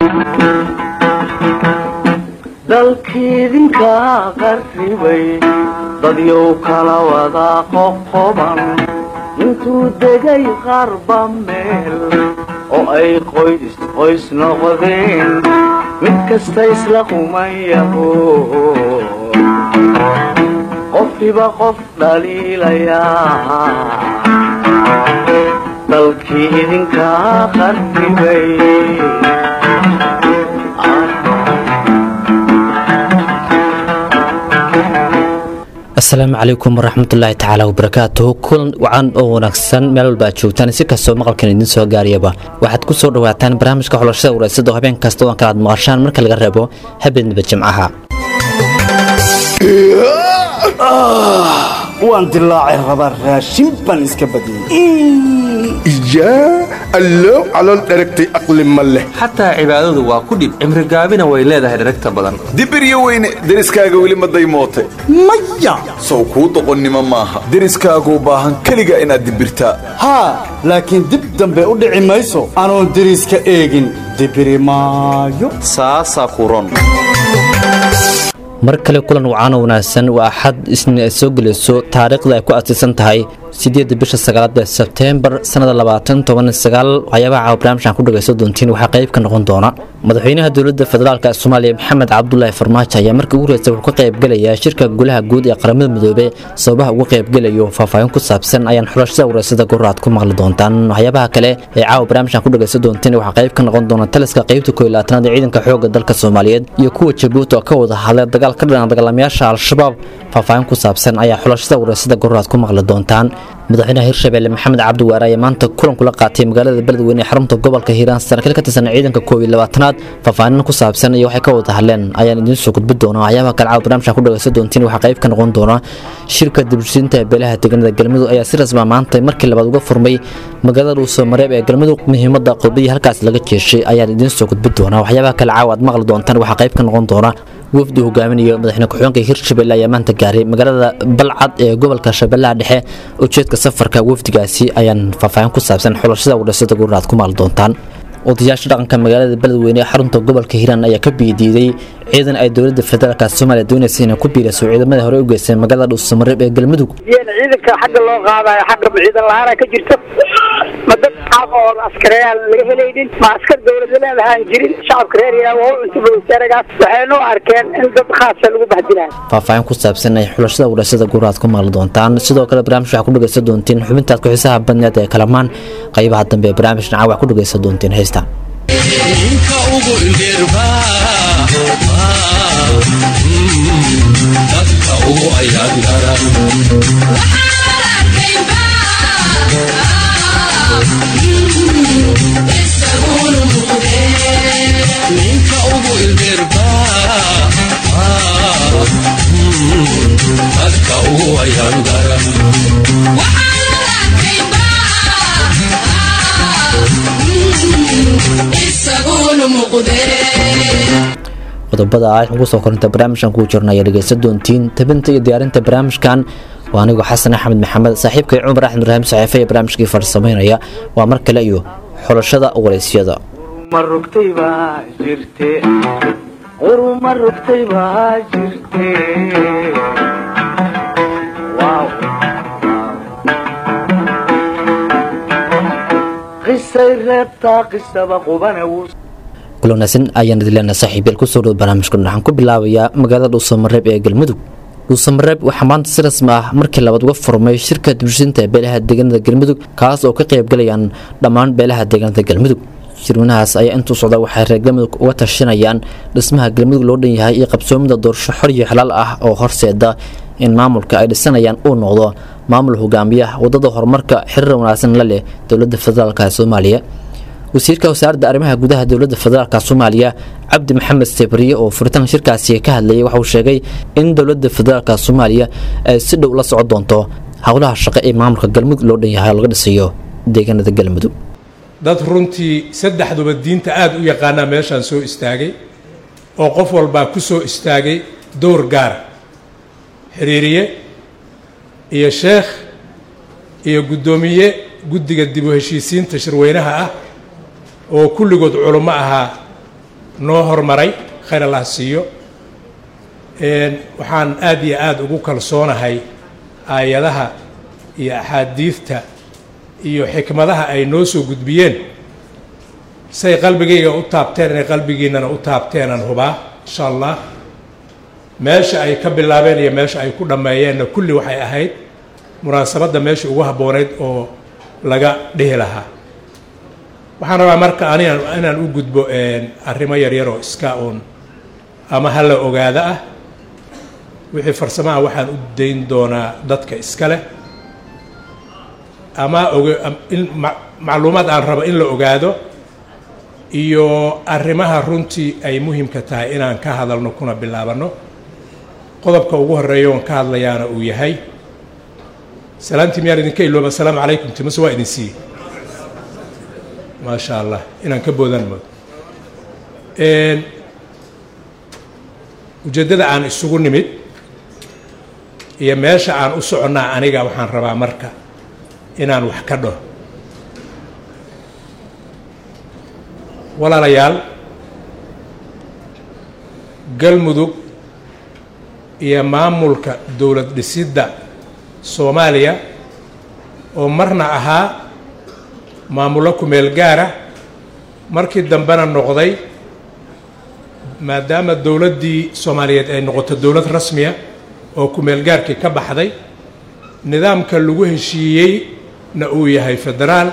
dalkiidinka qarribay dadyow kala wada qoqoban intuu degay qarba meel oo ay qoys qoys noqdeen mid kasta isla qumayaho qofkiba qof dhaliilayaa dalkii idinka qarribay asalaamu calaykum waraxmatullaahi tacaala wabarakaatuhu kulan wacan oo wanaagsan meel walba aad joogtaan si kastoo maqalkan idiin soo gaariyaba waxaad ku soo dhawaataan barnaamijka xulashada waraysada oo habeen kasta oo aan kalaad maqashaan marka laga reebo habeenniba jimcaha waan dilaacay rabaa raashin baan iska badiyey yaa allow calool dheragtay aqli ma leh xataa cibaadadu waa ku dhib cimrigaabina way leedahay dheragta badan dibiryo weyne deriskaaga weli ma daymootay maya sow kuu doqonnimo maaha deriskaaguu baahan keliga inaad dibirtaa haa laakiin dib dambe u dhici mayso anoon deriska eegin dibiri maayo saasaa ku ron mar kale kulan wacaano wanaagsan waa axad isniin ay soo gelayso taariikhda ay ku aasiisan tahay sideedda bisha sagaalaad ee sebteembar sannada labaatan toban sagaal waxyaabaha caawa barnaamijkan ku dhagayso doontiin waxaa qayb ka noqon doona madaxweynaha dowladda federaalk ee soomaaliya maxamed cabdulaahi farmaajo ayaa markii ugu horeysa wuxuu ka qaybgelayaa shirka golaha guud ee qaramada midoobe sababaha uga qaybgelayo faahfaahin ku saabsan ayaan xulashada wareysada goraad ku maqli doontaan waxyaabaha kale ee caawa barnaamijkan ku dhagayso doontiin waxaa qayb ka noqon doona taliska qaybta koo iyo labaatanaad ee ciidanka xoogga dalka soomaaliyeed iyo kuwa jabuuti oo ka wada hadlay dagaal ka dhinan dagaalamayaasha al-shabaab faahfaahin ku saabsan ayaa xulashada wareysada goraad ku maqli doontaan madaxweynaha hirshabelle maxamed cabdi waare ayaa maanta kulan kula qaatay magaalada beledweyne ee xarunta gobolka hiiraan saraakiil ka tirsan ciidanka koob iyo labaatanaad faahfaahin ku saabsan iyo waxay ka wada hadleen ayaan idiin soo gudbi doona waxyaabaha kale caawa barnaamijka ku dhagaysan doontiin waxaa qayb ka noqon doona shirka dibushiinta beelaha deegaanada galmudug ayaa si rasma maanta markii labaad uga furmay magaalada dhuuso mareeb ee galmudug muhiimada qodbiya halkaas laga jeeshay ayaan idiin soo gudbi doona waxyaabaha kale caawa aad maqli doontaan waxaa qayb ka noqon doona wafdi hogaaminayo madaxweyne ku-xigeenka hirshabelle ayaa maanta gaaray magaalada balcad ee gobolka shabeellaha dhexe ujeedka safarka wafdigaasi ayaan faahfaahin ku saabsan xulashada wadhasada gurnaad ku maali doontaan odayaasha dhaqanka magaalada beledweyne ee xarunta gobolka hiiraan ayaa ka biidiiday ciidan ay dowladda federaalk soomaaliya doonaysa inay ku biirayso ciidamadii hore u geystay magaalada dhuusamareeb ee galmudug ciidanka xagga loo qaadayo xagga ciidan la-aana ka jirto ma dad xaq oo askareyaal laga helaynin ma askar dowlada leedahaan jirin shacabka reer yaa waa u cuntuba wasaaragaas waxaynu arkeen in dad khaasa lagu bahdilayo faahfaahin ku saabsan ay xulashada wadhasada guraad ku maqli doontaan sidoo kale barnaamij waxaa ku dhagaysan doontiin xubintaad ku-xiisaha badneed ee kalamaan qaybaha dambe ee barnaamij dhinaca wax ku dhagaysan doontiin heesta qodobada ah ugu soo korinta barnaamijkan kuu jirna ayaa dhegaysan doontiin tabinta iyo diyaarinta barnaamijkan waa anigoo xasan axmed maxamed saaxiibkay cumar axmed ibraahim saxiife ee barnaamijkii farsamaynaya waa mar kale iyo xulashada waraysyada ma rugtay baa jirte uruma rugtay baa jirte qisay reebtaa qisaba qubana wuu kulanasin ayaan idileenaa saaxiibyal kusoo dhow barnaamijka waxaan ku bilaabayaa magaalada dhuusamareeb ee galmudug dhuusamareeb waxaa maanta si rasmi ah markii labaad uga furmay shirka dibshinta beelaha deegaanada galmudug kaas oo ka qaybgalayaan dhammaan beelaha deegaanada galmudug shirweynahaas ayaa intuu socda waxay reer galmudug uga tashanayaan dhismaha galmudug loo dhan yahay iyo qabsoomida doorasho xor iyo xalaal ah oo horseeda in maamulka ay dhisanayaan uu noqdo maamul hogaamiya wadada horumarka xiriir wanaagsan la leh dowlada federaalk ee soomaaliya wasiirka wasaaradda arrimaha gudaha dowladda federaalk soomaaliya cabdi maxamed sebriye oo furitaan shirkaasi ka hadlayay waxauu sheegay in dowladda federaalk soomaaliya ay si dhow la socon doonto howlaha shaqo ee maamulka galmudug loo dhan yahay oo laga dhisayo deegaanada galmudug dad runtii saddexduba diinta aada u yaqaanaa meeshaan soo istaagay oo qof walbaa ku soo istaagay dowr gaara xiriiriye iyo sheekh iyo guddoomiye guddiga dib u heshiisiinta shirweynaha ah oo kulligood culummo ahaa noo hormaray khayr allah siiyo waxaan aad iyo aada ugu kalsoonahay aayadaha iyo axaadiidta iyo xikmadaha ay noo soo gudbiyeen say qalbigayga u taabteen inay qalbigiinana u taabteenaan hubaa insha allah meesha ay ka bilaabeen iyo meesha ay ku dhammeeyeenna kulli waxay ahayd munaasabadda meeshii ugu habboonayd oo laga dhihi lahaa waxaan rabaa marka anigan inaan u gudbo arrimo yaryar oo iska uun ama hala ogaada ah wixii farsamaha waxaan u dayn doonaa dadka iska leh ama og in macluumaad aan rabo in la ogaado iyo arrimaha runtii ay muhimka tahay inaan ka hadalno kuna bilaabanno qodobka ugu horeeya oon ka hadlayaana uu yahay salaantii miyaan idinka ilooba asalaamu calaykum timase waa idin siiyey maasha allah inaan ka boodaan moodo ujeeddada aan isugu nimid iyo meesha aan u soconnaa aniga waxaan rabaa marka inaan wax ka dhaho walaalayaal galmudug iyo maamulka dowlad dhisidda soomaaliya oo marna ahaa maamullo kumeel gaara markii dambena noqday maadaama dowladdii soomaaliyeed ay noqoto dowlad rasmiya oo kumeel gaarkii ka baxday nidaamka lagu heshiiyeyna uu yahay federaal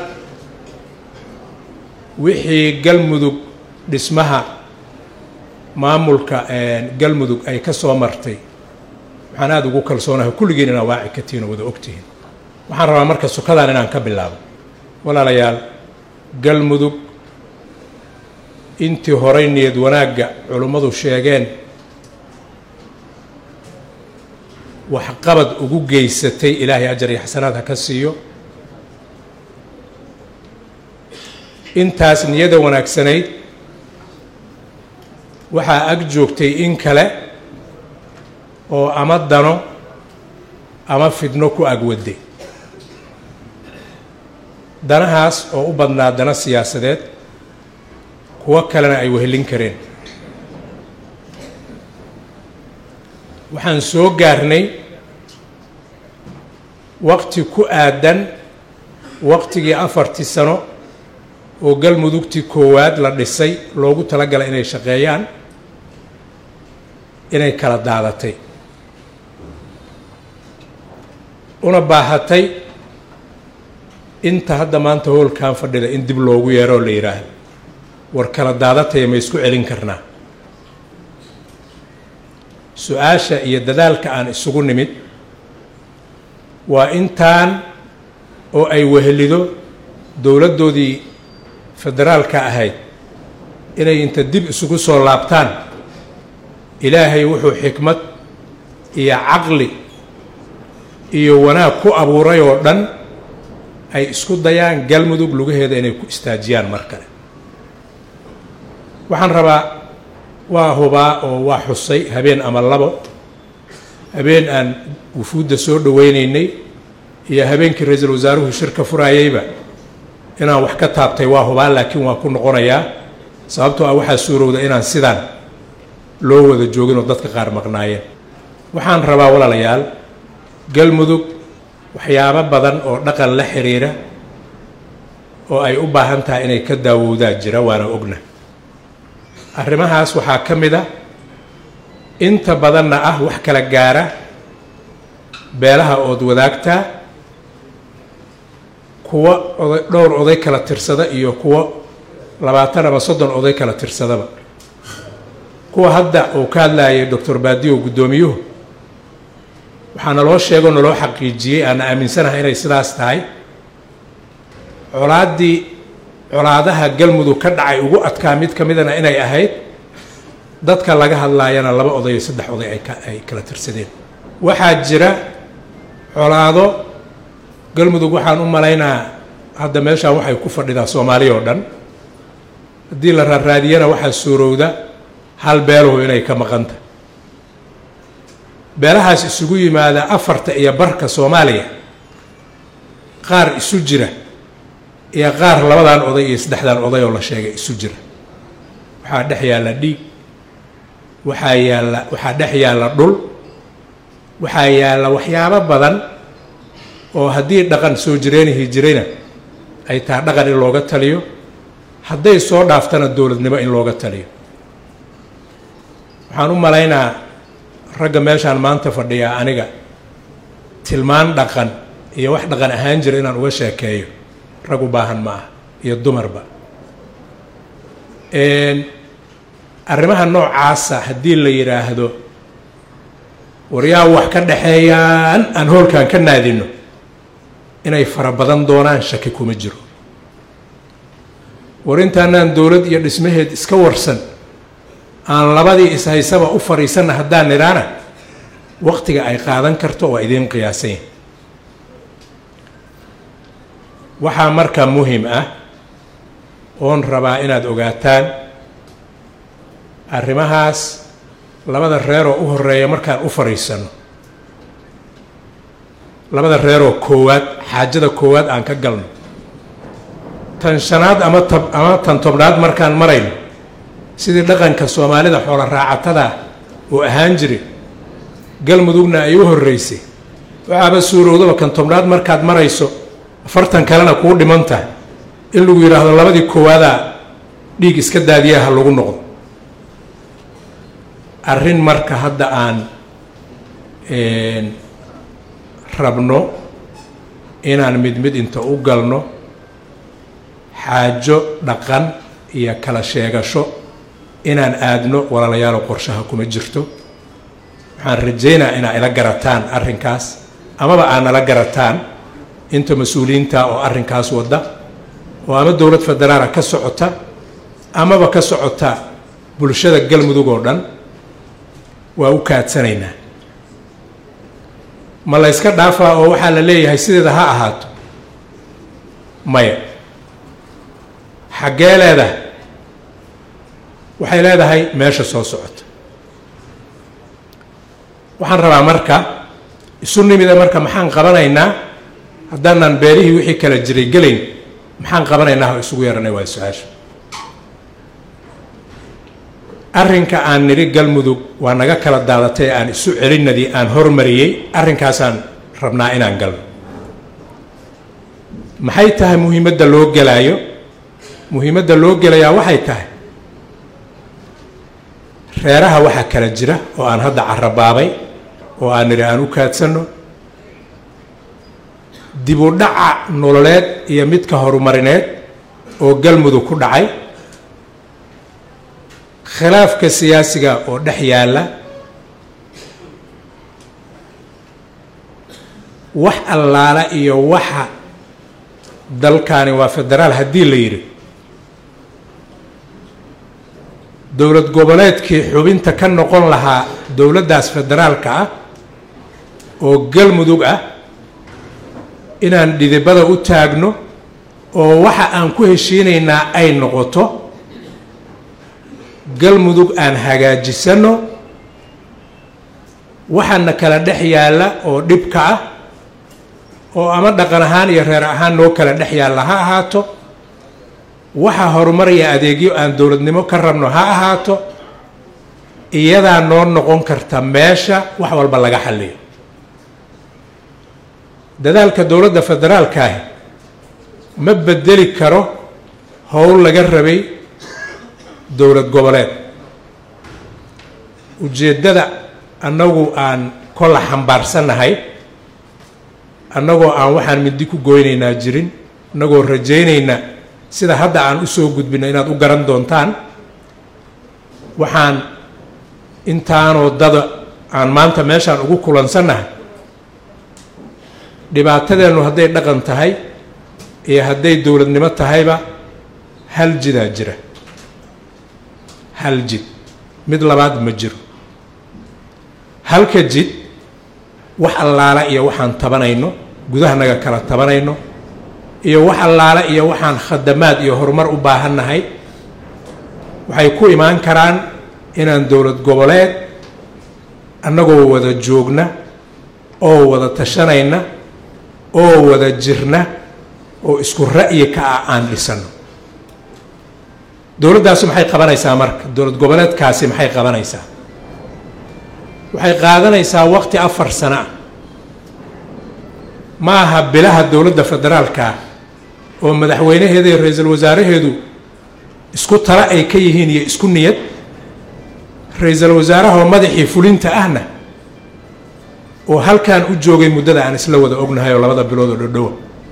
wixii galmudug dhismaha maamulka galmudug ay ka soo martay waxaan aada ugu kalsoonahay kulligiin inaa waaci ka tihiin oo wada ogtihiin waxaan rabaa marka sukadan inaan ka bilaabo walaalayaal galmudug intii horay niyad wanaagga culummadu sheegeen waxqabad ugu geysatay ilaahay ajar iyo xasanaad ha ka siiyo intaas niyada wanaagsanayd waxaa ag joogtay in kale oo ama dano ama fidno ku agwaday danahaas oo u badnaa dano siyaasadeed kuwo kalena ay wehelin kareen waxaan soo gaarnay waqti ku aadan waqtigii afartii sano oo galmudugtii koowaad la dhisay loogu talagalay inay shaqeeyaan inay kala daadatay una baahatay inta hadda maanta hoolkan fadhida in dib loogu yeero oo la yidhaahdo war kala daadataya ma isku celin karnaa su-aasha iyo dadaalka aan isugu nimid waa intaan oo ay wehelido dowladdoodii federaalka ahayd inay inta dib isugu soo laabtaan ilaahay wuxuu xikmad iyo caqli iyo wanaag ku abuuray oo dhan ay isku dayaan galmudug lugaheeda inay ku istaajiyaan mar kale waxaan rabaa waa hubaa oo waa xusay habeen ama labo habeen aan wufuudda soo dhoweynaynay iyo habeenkii ra-iisul wasaaruhu shirka furaayeyba inaan wax ka taabtay waa hubaa laakiin waa ku noqonayaa sababtoo ah waxaa suurowda inaan sidaan loo wada joogin oo dadka qaar maqnaayeen waxaan rabaa walaalayaal galmudug waxyaabo badan oo dhaqan la xiriira oo ay u baahan tahay inay ka daawowdaan jira waana ogna arrimahaas waxaa ka mid a inta badanna ah wax kala gaara beelaha ood wadaagtaa kuwo oday dhowr oday kala tirsada iyo kuwo labaatan ama soddon oday kala tirsadaba kuwa hadda uu ka hadlayay doctor baadiyo guddoomiyuhu waxaa naloo sheegoo naloo xaqiijiyey aana aaminsanahay inay sidaas tahay colaaddii colaadaha galmudug ka dhacay ugu adkaa mid ka midana inay ahayd dadka laga hadlaayana laba oday iyo saddex oday ay ka ay kala tirsadeen waxaa jira colaado galmudug waxaan u malaynaa hadda meeshaan waxay ku fadhidaa soomaaliya oo dhan haddii la raaraadiyana waxaa suurowda hal beeluhu inay ka maqanta beelahaas isugu yimaada afarta iyo barka soomaaliya qaar isu jira iyo qaar labadan oday iyo saddexdan oday oo la sheegay isu jira waxaa dhex yaalla dhiig waxaa yaalla waxaa dhex yaalla dhul waxaa yaalla waxyaabo badan oo haddii dhaqan soo jireenihii jirayna ay tahay dhaqan in looga taliyo hadday soo dhaaftana dowladnimo in looga taliyo waxaan u malaynaa ragga meeshaan maanta fadhiyaa aniga tilmaan dhaqan iyo wax dhaqan ahaan jira inaan uga sheekeeyo rag u baahan ma ah iyo dumarba arrimaha noocaasa haddii la yidhaahdo waryaa wax ka dhexeeyaan aan hoolkan ka naadino inay fara badan doonaan shaki kuma jiro war intaanaan dowlad iyo dhismaheed iska warsan aan labadii ishaysaba u fadhiisanna haddaan nidhaana waqtiga ay qaadan karto waa idiin qiyaasan waxaa marka muhim ah oon rabaa inaad ogaataan arrimahaas labada reeroo u horeeya markaan u fadhiisanno labada reeroo koowaad xaajada koowaad aan ka galno tan shanaad ama tab ama tan tobnaad markaan marayno sidii dhaqanka soomaalida xoola raacatada oo ahaan jiri galmudugna ay u horreysay waxaaba suurowdaba kan tobnaad markaad marayso afartan kalena kuu dhiman tahay in lagu yidhaahdo labadii koowaadaa dhiig iska daadiyaha lagu noqdo arrin marka hadda aan rabno inaan mid mid inta u galno xaajo dhaqan iyo kala sheegasho inaan aadno walaalayaalo qorshaha kuma jirto waxaan rajaynaa inaa ila garataan arrinkaas amaba aa nala garataan inta mas-uuliyiinta oo arrinkaas wadda oo ama dowlad federaala ka socota amaba ka socota bulshada galmudug oo dhan waa u kaadsanaynaa ma la yska dhaafaa oo waxaa la leeyahay sideeda ha ahaato maya xaggee leedahay waxay leedahay meesha soo socota waxaan rabaa marka isu nimida marka maxaan qabanaynaa haddaanaan beelihii wixii kala jiray gelayn maxaan qabanaynaa oo isugu yeeranay waa su-aasha arrinka aan nidhi galmudug waa naga kala daadatay aan isu celinadii aan hormariyey arrinkaasaan rabnaa inaan galno maxay tahay muhiimadda loo gelaayo muhiimadda loo gelayaa waxay tahay reeraha waxaa kala jira oo aan hadda carabaabay oo aan nidhi aan u kaadsanno dib u dhaca nololeed iyo midka horumarineed oo galmudug ku dhacay khilaafka siyaasiga oo dhex yaalla wax allaala iyo waxa dalkani waa federaal haddii la yidhi dowlad goboleedkii xubinta ka noqon lahaa dowladdaas federaalka ah oo galmudug ah inaan dhidibada u taagno oo waxa aan ku heshiinaynaa ay noqoto galmudug aan hagaajisanno waxaana kala dhex yaalla oo dhibka ah oo ama dhaqan ahaan iyo reer ahaan noo kala dhex yaalla ha ahaato waxa horumaraya adeegyo aan dowladnimo ka rabno ha ahaato iyadaa noo noqon karta meesha wax walba laga xalliyo dadaalka dowladda federaalkaahi ma bedeli karo howl laga rabay dowlad goboleed ujeeddada annagu aan kolla xambaarsannahay annagoo aan waxaan mindi ku goynaynaa jirin annagoo rajaynayna sida hadda aan u soo gudbino inaad u garan doontaan waxaan intaanoo dada aan maanta meeshaan ugu kulansannahay dhibaatadeennu hadday dhaqan tahay iyo hadday dowladnimo tahayba hal jidaa jira hal jid mid labaad ma jiro halka jid wax allaala iyo waxaan tabanayno gudahanaga kala tabanayno iyo wax allaala iyo waxaan khadamaad iyo horumar u baahannahay waxay ku imaan karaan inaan dowlad goboleed annagoo wada joogna oo wada tashanayna oo wada jirna oo isku ra'yi ka ah aan dhisanno dowladdaasi maxay qabanaysaa marka dowlad goboleedkaasi maxay qabanaysaa waxay qaadanaysaa waqti afar sano ah ma aha bilaha dowladda federaalka oo madaxweynaheeda iyo ra-iisul wasaaraheedu isku tala ay ka yihiin iyo isku niyad ra-iisul wasaaraha oo madaxii fulinta ahna oo halkan u joogay muddada aan isla wada ognahay oo labada bilood oo dhodhowa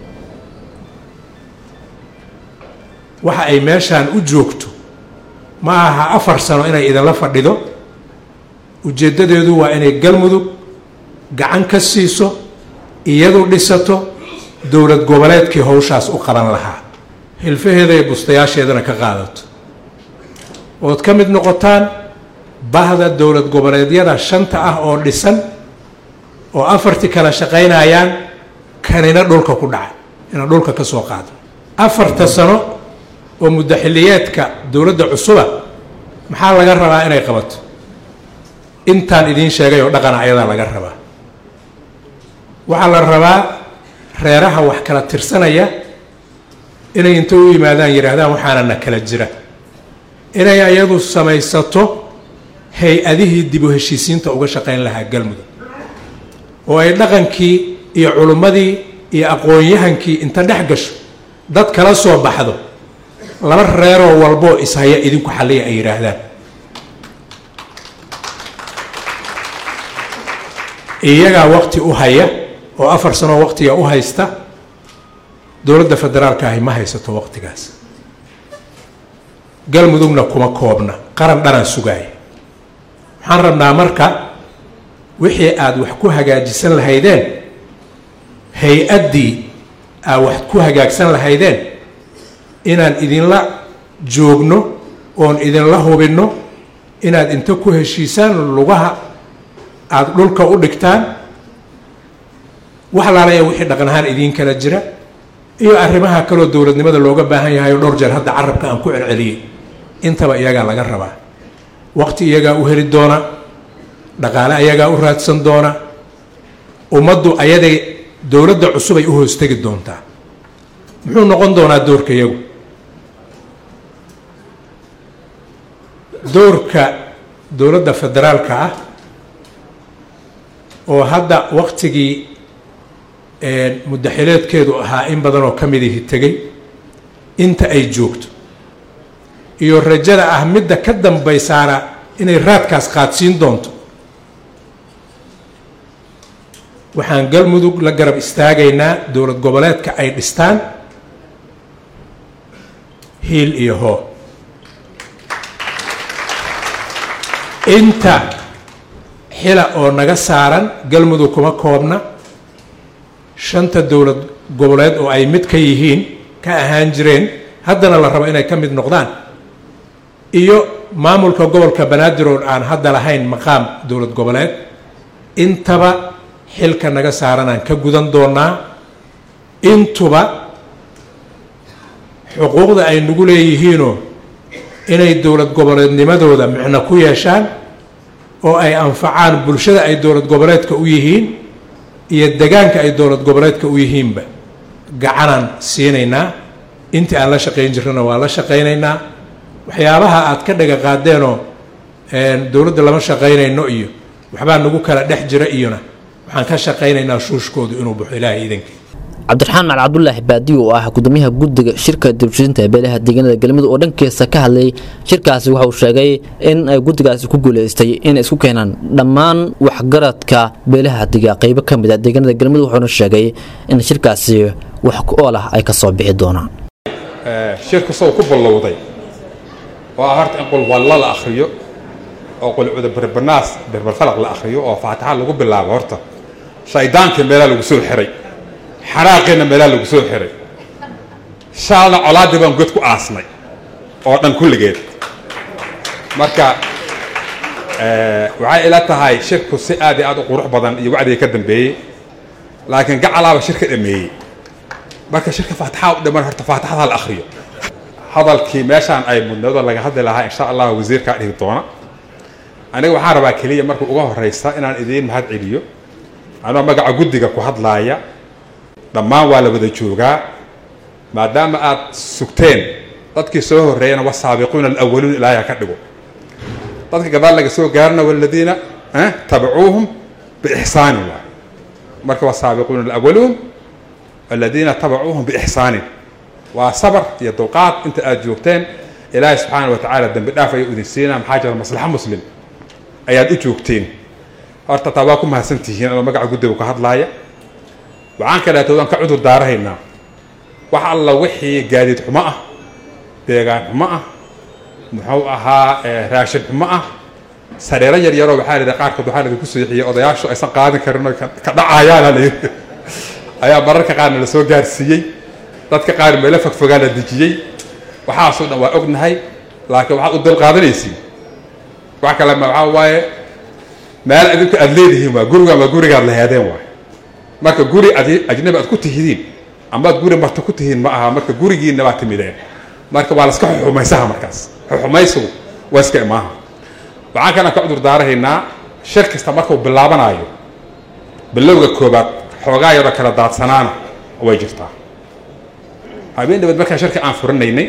waxa ay meeshaan u joogto ma aha afar sano inay idinla fadhido ujeeddadeedu waa inay galmudug gacan ka siiso iyadu dhisato dowlad goboleedkii howshaas u qaban lahaa hilfaheeda iyo bustayaasheedana ka qaadato ood ka mid noqotaan bahda dowlad goboleedyada shanta ah oo dhisan oo afartii kala shaqaynayaan kanina dhulka ku dhacay ina dhulka ka soo qaado afarta sano oo muddo xilliyeedka dowladda cusuba maxaa laga rabaa inay qabato intaan idiin sheegay oo dhaqana ayadaa laga rabaa waxaa la rabaa reeraha wax kala tirsanaya inay inta u yimaadaan yidhaahdaan waxaana na kala jira inay ayadu samaysato hay-adihii dib u heshiisiinta uga shaqayn lahaa galmudug oo ay dhaqankii iyo culummadii iyo aqoon-yahankii inta dhex gasho dad kala soo baxdo laba reeroo walboo ishaya idinku xalliya ay yidhaahdaan iyagaa waqti u haya oo afar sanoo waqtiga u haysta dowladda federaalka ahi ma haysato waqtigaas galmudugna kuma koobna qaran dhanaan sugaaya waxaan rabnaa marka wixii aada wax ku hagaajisan lahaydeen hay-addii aad wax ku hagaagsan lahaydeen inaan idinla joogno oon idinla hubinno inaad inta ku heshiisaan lugaha aada dhulka u dhigtaan wax laalaya wixii dhaqan ahaan idiin kala jira iyo arrimaha kaloo dowladnimada looga baahan yahay oo dhowr jeer hadda carabka aan ku celceliyey intaba iyagaa laga rabaa waqti iyagaa u heli doona dhaqaale ayagaa u raadsan doona ummaddu ayaday dowladda cusub ay u hoostegi doontaa muxuu noqon doonaa doorka iyagu doorka dowladda federaalka ah oo hadda waqtigii muddaxileedkeedu ahaa in badan oo ka midihi tegay inta ay joogto iyo rajada ah midda ka dambaysaana inay raadkaas qaadsiin doonto waxaan galmudug la garab istaagaynaa dowlad goboleedka ay dhistaan hiil iyo hoo inta xila oo naga saaran galmudug kuma koobna shanta dowlad goboleed oo ay mid ka yihiin ka ahaan jireen haddana la rabo inay ka mid noqdaan iyo maamulka gobolka banaadir oo aan hadda lahayn maqaam dowlad goboleed intaba xilka naga saaranaan ka gudan doonaa intuba xuquuqda ay nagu leeyihiinoo inay dowlad goboleednimadooda micno ku yeeshaan oo ay anfacaan bulshada ay dowlad goboleedka u yihiin iyo degaanka ay dowlad goboleedka u yihiinba gacanaan siinaynaa intii aan la shaqayn jirnana waa la shaqaynaynaa waxyaabaha aad ka dhaga qaadeenoo dowladda lama shaqaynayno iyo waxbaa nagu kala dhex jira iyona waxaan ka shaqaynaynaa shuushkoodu inuu baxo ilaahay iidankii cabdiraxmaan macal cabdulaahi baadiyo oo ah gudoomiyaha guddiga shirka dibshisinta ee beelaha deegaanada galmudug oo dhankiisa ka hadlayay shirkaasi waxa uu sheegay in ay guddigaasi ku guuleystay inay isku keenaan dhammaan waxgaradka beelaha diga qaybo ka mid a deegaanada galmudug wuxuuna sheegay in shirkaasi wax ku ool ah ay ka soo bixi doonaan shirka soo ku ballowday oo ah horta in qulwallo la akhriyo oo qulcuda berbanaas berberfalaq la akhriyo oo faataxa lagu bilaabo horta shaydaankii meelaa lagu soo xiray xaraaqiina meelaa lagu soo xiray shaalna colaaddii baan god ku aasnay oo dhan kulligeed marka waxay ila tahay shirku si aad iyo aad u qurux badan iyo wacdiga ka dambeeyey laakiin gacalaaba shirka dhameeyey marka shirka faataxa u dhiman horta faataxada la akhriyo hadalkii meeshaan ay mudnado laga hadli lahaa insha allah wasiirkaa dhigi doona aniga waxaan rabaa keliya marka uga horeysa inaan idiin mahad celiyo anoo magaca guddiga ku hadlaaya dhammaan waa la wada joogaa maadaama aad sugteen dadkii soo horreeyana wasaabiquuna alawaluun ilaahay ka dhigo dadka gadaal laga soo gaarana waladiina tabacuuhum biixsaanin waay marka wasaabiquuna alawaluun aladiina tabacuuhum biixsaanin waa sabar iyo dulqaad inta aada joogteen ilaahay subxaana wa tacaala dembi dhaaf ayuu idin siinaa maxaa jira maslaxa muslim ayaad u joogteen horta taa waa ku mahadsantihiin anoo magaca guddiga ka hadlaaya waxaan kaleeto waan ka cudur daarahaynaa wax alla wixii gaadiid xumo ah deegaan xumo ah muxuu ahaa raashin xumo ah sareero yar yaroo waxaa la yidhi qaarkood waxaa laidinku seexiyey odayaashu aysan qaadin karin oo ka dhacayaana la yidhi ayaa mararka qaarna la soo gaarsiiyey dadka qaar meelo fogfogaa la dejiyey waxaasoo dhan waa ognahay laakiin waxaad u dal qaadanaysiin wax kale ma waxaa waaye meel idinku aada leedihiin waa gurigan waa gurigaad laheedeen waay marka guri ad ajnabi aad ku tihidiin amaad guri marta ku tihiin ma aha marka gurigiina baa timideen marka waa laska xuxumaysaha markaas xuxumaysigu waa iska imaaha waxaan kalena ka cudur daarahaynaa shir kasta markuu bilaabanaayo bilowga koobaad xoogaa yaroo kala daadsanaana way jirtaa habeen dhabeed markaan shirka aan furinaynay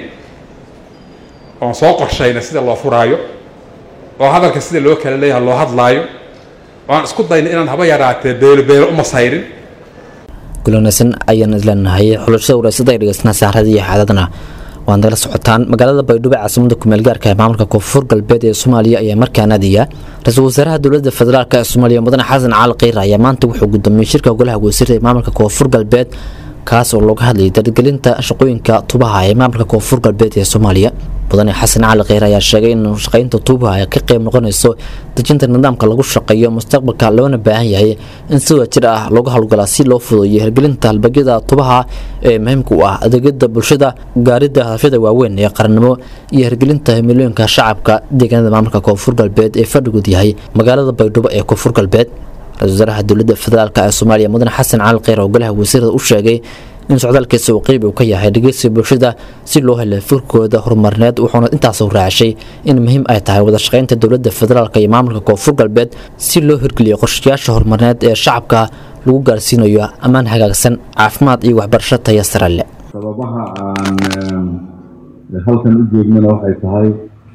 oon soo qorshaynay sida loo furaayo oo hadalka sida loo kala leeyahay loo hadlaayo oo aan isku daynay inaan haba yaraatee beelo beelo uma sayrin kulanaysan ayaan isleenahay xulashada waraysada ay dhegeysnaa saarada iyo xaadadna waad nagala socotaan magaalada baydhabo caasimada kumeel gaarka ee maamulka koonfur galbeed ee soomaaliya ayaa markaa naadiya ra-iisul wasaaraha dowladda federaalk ee soomaaliya mudane xasan cali kheyr ayaa maanta wuxuu gudoomiyey shirka golaha wasiirda ee maamulka koonfur galbeed kaas oo looga hadlayay dargelinta shaqooyinka tubaha ee maamulka koonfur galbeed ee soomaaliya mudane xasan cali kheyr ayaa sheegay in shaqaynta tuubaha ay ka qayb noqonayso dejinta nidaamka lagu shaqeeyo mustaqbalka loona baahan yahay in si wadajir ah looga howlgalaa si loo fududeeyo hirgelinta halbagyada tubaha ee muhiimka u ah adeegyada bulshada gaaridda hadafyada waaweyn ee qarannimo iyo hirgelinta himilooyinka shacabka deegaanada maamulka koonfur galbeed ee fadhigood yahay magaalada baydhabo ee koonfur galbeed ra-isul wasaaraha dowladda federaalk ee soomaaliya mudane xasan cali kheyr oo golaha wasiirada u sheegay in socdaalkiisa uu qeyb uu ka yahay dhegeysiga bulshada si loo helo furkooda horumarneed wuxuuna intaas raacashay in muhiim ay tahay wada shaqaynta dowladda federaalk iyo maamulka koonfur galbeed si loo hirgeliyo qorshayaasha horumarneed ee shacabka lagu gaarsiinayo ammaan hagaagsan caafimaad iyo waxbarasho taya sare leh sababaha aan halkan u joognana waxay tahay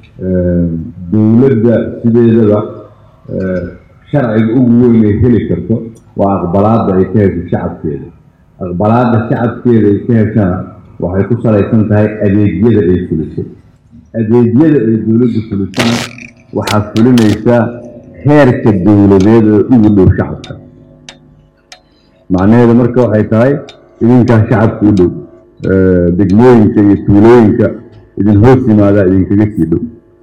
dowladda sideedaba sharciga ugu weyn ay heli karto waa aqbalaadda ay ka hesho shacabkeeda aqbalaadda shacabkeeda ay ka heshana waxay ku salaysan tahay adeegyada ay fuliso adeegyada ay dowladdu fulisana waxaa fulinaysa heerka dowladeed oo ugu dhow shacabka macnaheedu marka waxay tahay idinkaa shacabka u dhow degmooyinka iyo tuulooyinka idin hoos yimaadaa idinkaga sii dhow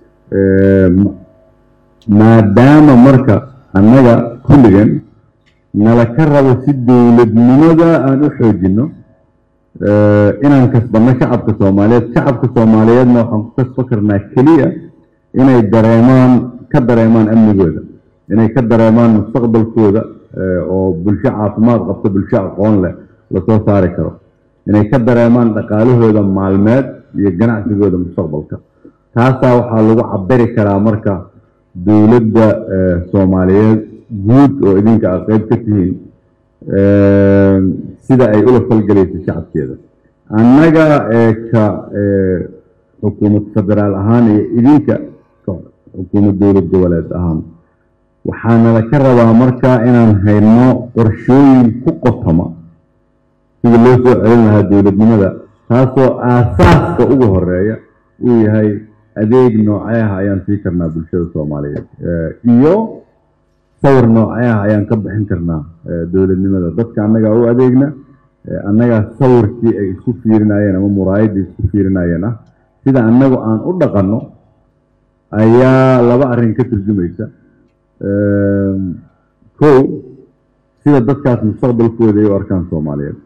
maadaama marka annaga kulligan nala ka rabo si dowladnimada aan u xoojinno inaan kasbanno shacabka soomaaliyeed shacabka soomaaliyeedna waxaan ku kasba karnaa keliya inay dareemaan ka dareemaan amnigooda inay ka dareemaan mustaqbalkooda oo bulsho caafimaad qabta bulsho aqoon leh lasoo saari karo inay ka dareemaan dhaqaalahooda maalmeed iyo ganacsigooda mustaqbalka taasaa waxaa lagu cabiri karaa marka dowladda soomaaliyeed guud oo idinka aad qeyb ka tihiin sida ay ula falgelayso shacabkeeda annaga ka xukuumad federaal ahaan iyo idinka xukuumad dowlad goboleed ahaan waxaanala ka rabaa marka inaan hayno qorshooyin ku qotoma sida loo soo celin lahaa dowladnimada taasoo aasaaska ugu horeeya uu yahay adeeg noocee ah ayaan sii karnaa bulshada soomaaliyeed iyo sawir noocee ah ayaan ka bixin karnaa dowladnimada dadka annagaa u adeegna annagaa sawirkii ay isku fiirinayeen ama muraayaddii isku fiirinayeen ah sida annagu aan u dhaqanno ayaa laba arrin ka turjumaysa kow sida dadkaas mustaqbalkooda ay u arkaan soomaaliyeed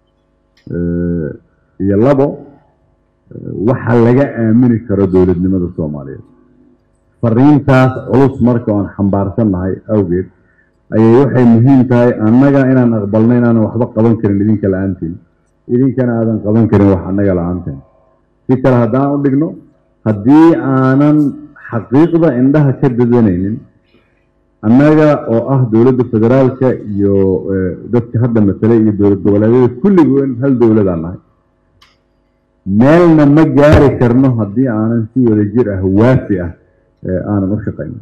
iyo labo waxa laga aamini karo dowladnimada soomaaliyeed fariintaas culus marka oan xambaarsannahay awgeed ayay waxay muhiim tahay annaga inaan aqbalno inaanan waxba qaban karin idinka la-aantiin idinkana aadan qaban karin wax annaga la-aanteen si kale haddaan u dhigno haddii aanan xaqiiqda indhaha ka dadanaynin annaga oo ah dowladda federaalka iyo dadka hadda matalay iyo dowlad goboleedyada kulligoon hal dowladaan nahay meelna ma gaari karno haddii aanan si wada jir ah waafi ah aanan u shaqayn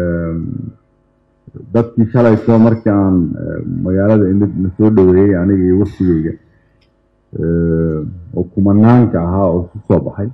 dadkii shalayto markii aan magaalada imid na soo dhoweeyey aniga iyo waftigeyga oo kumanaanka ahaa oo isu soo baxay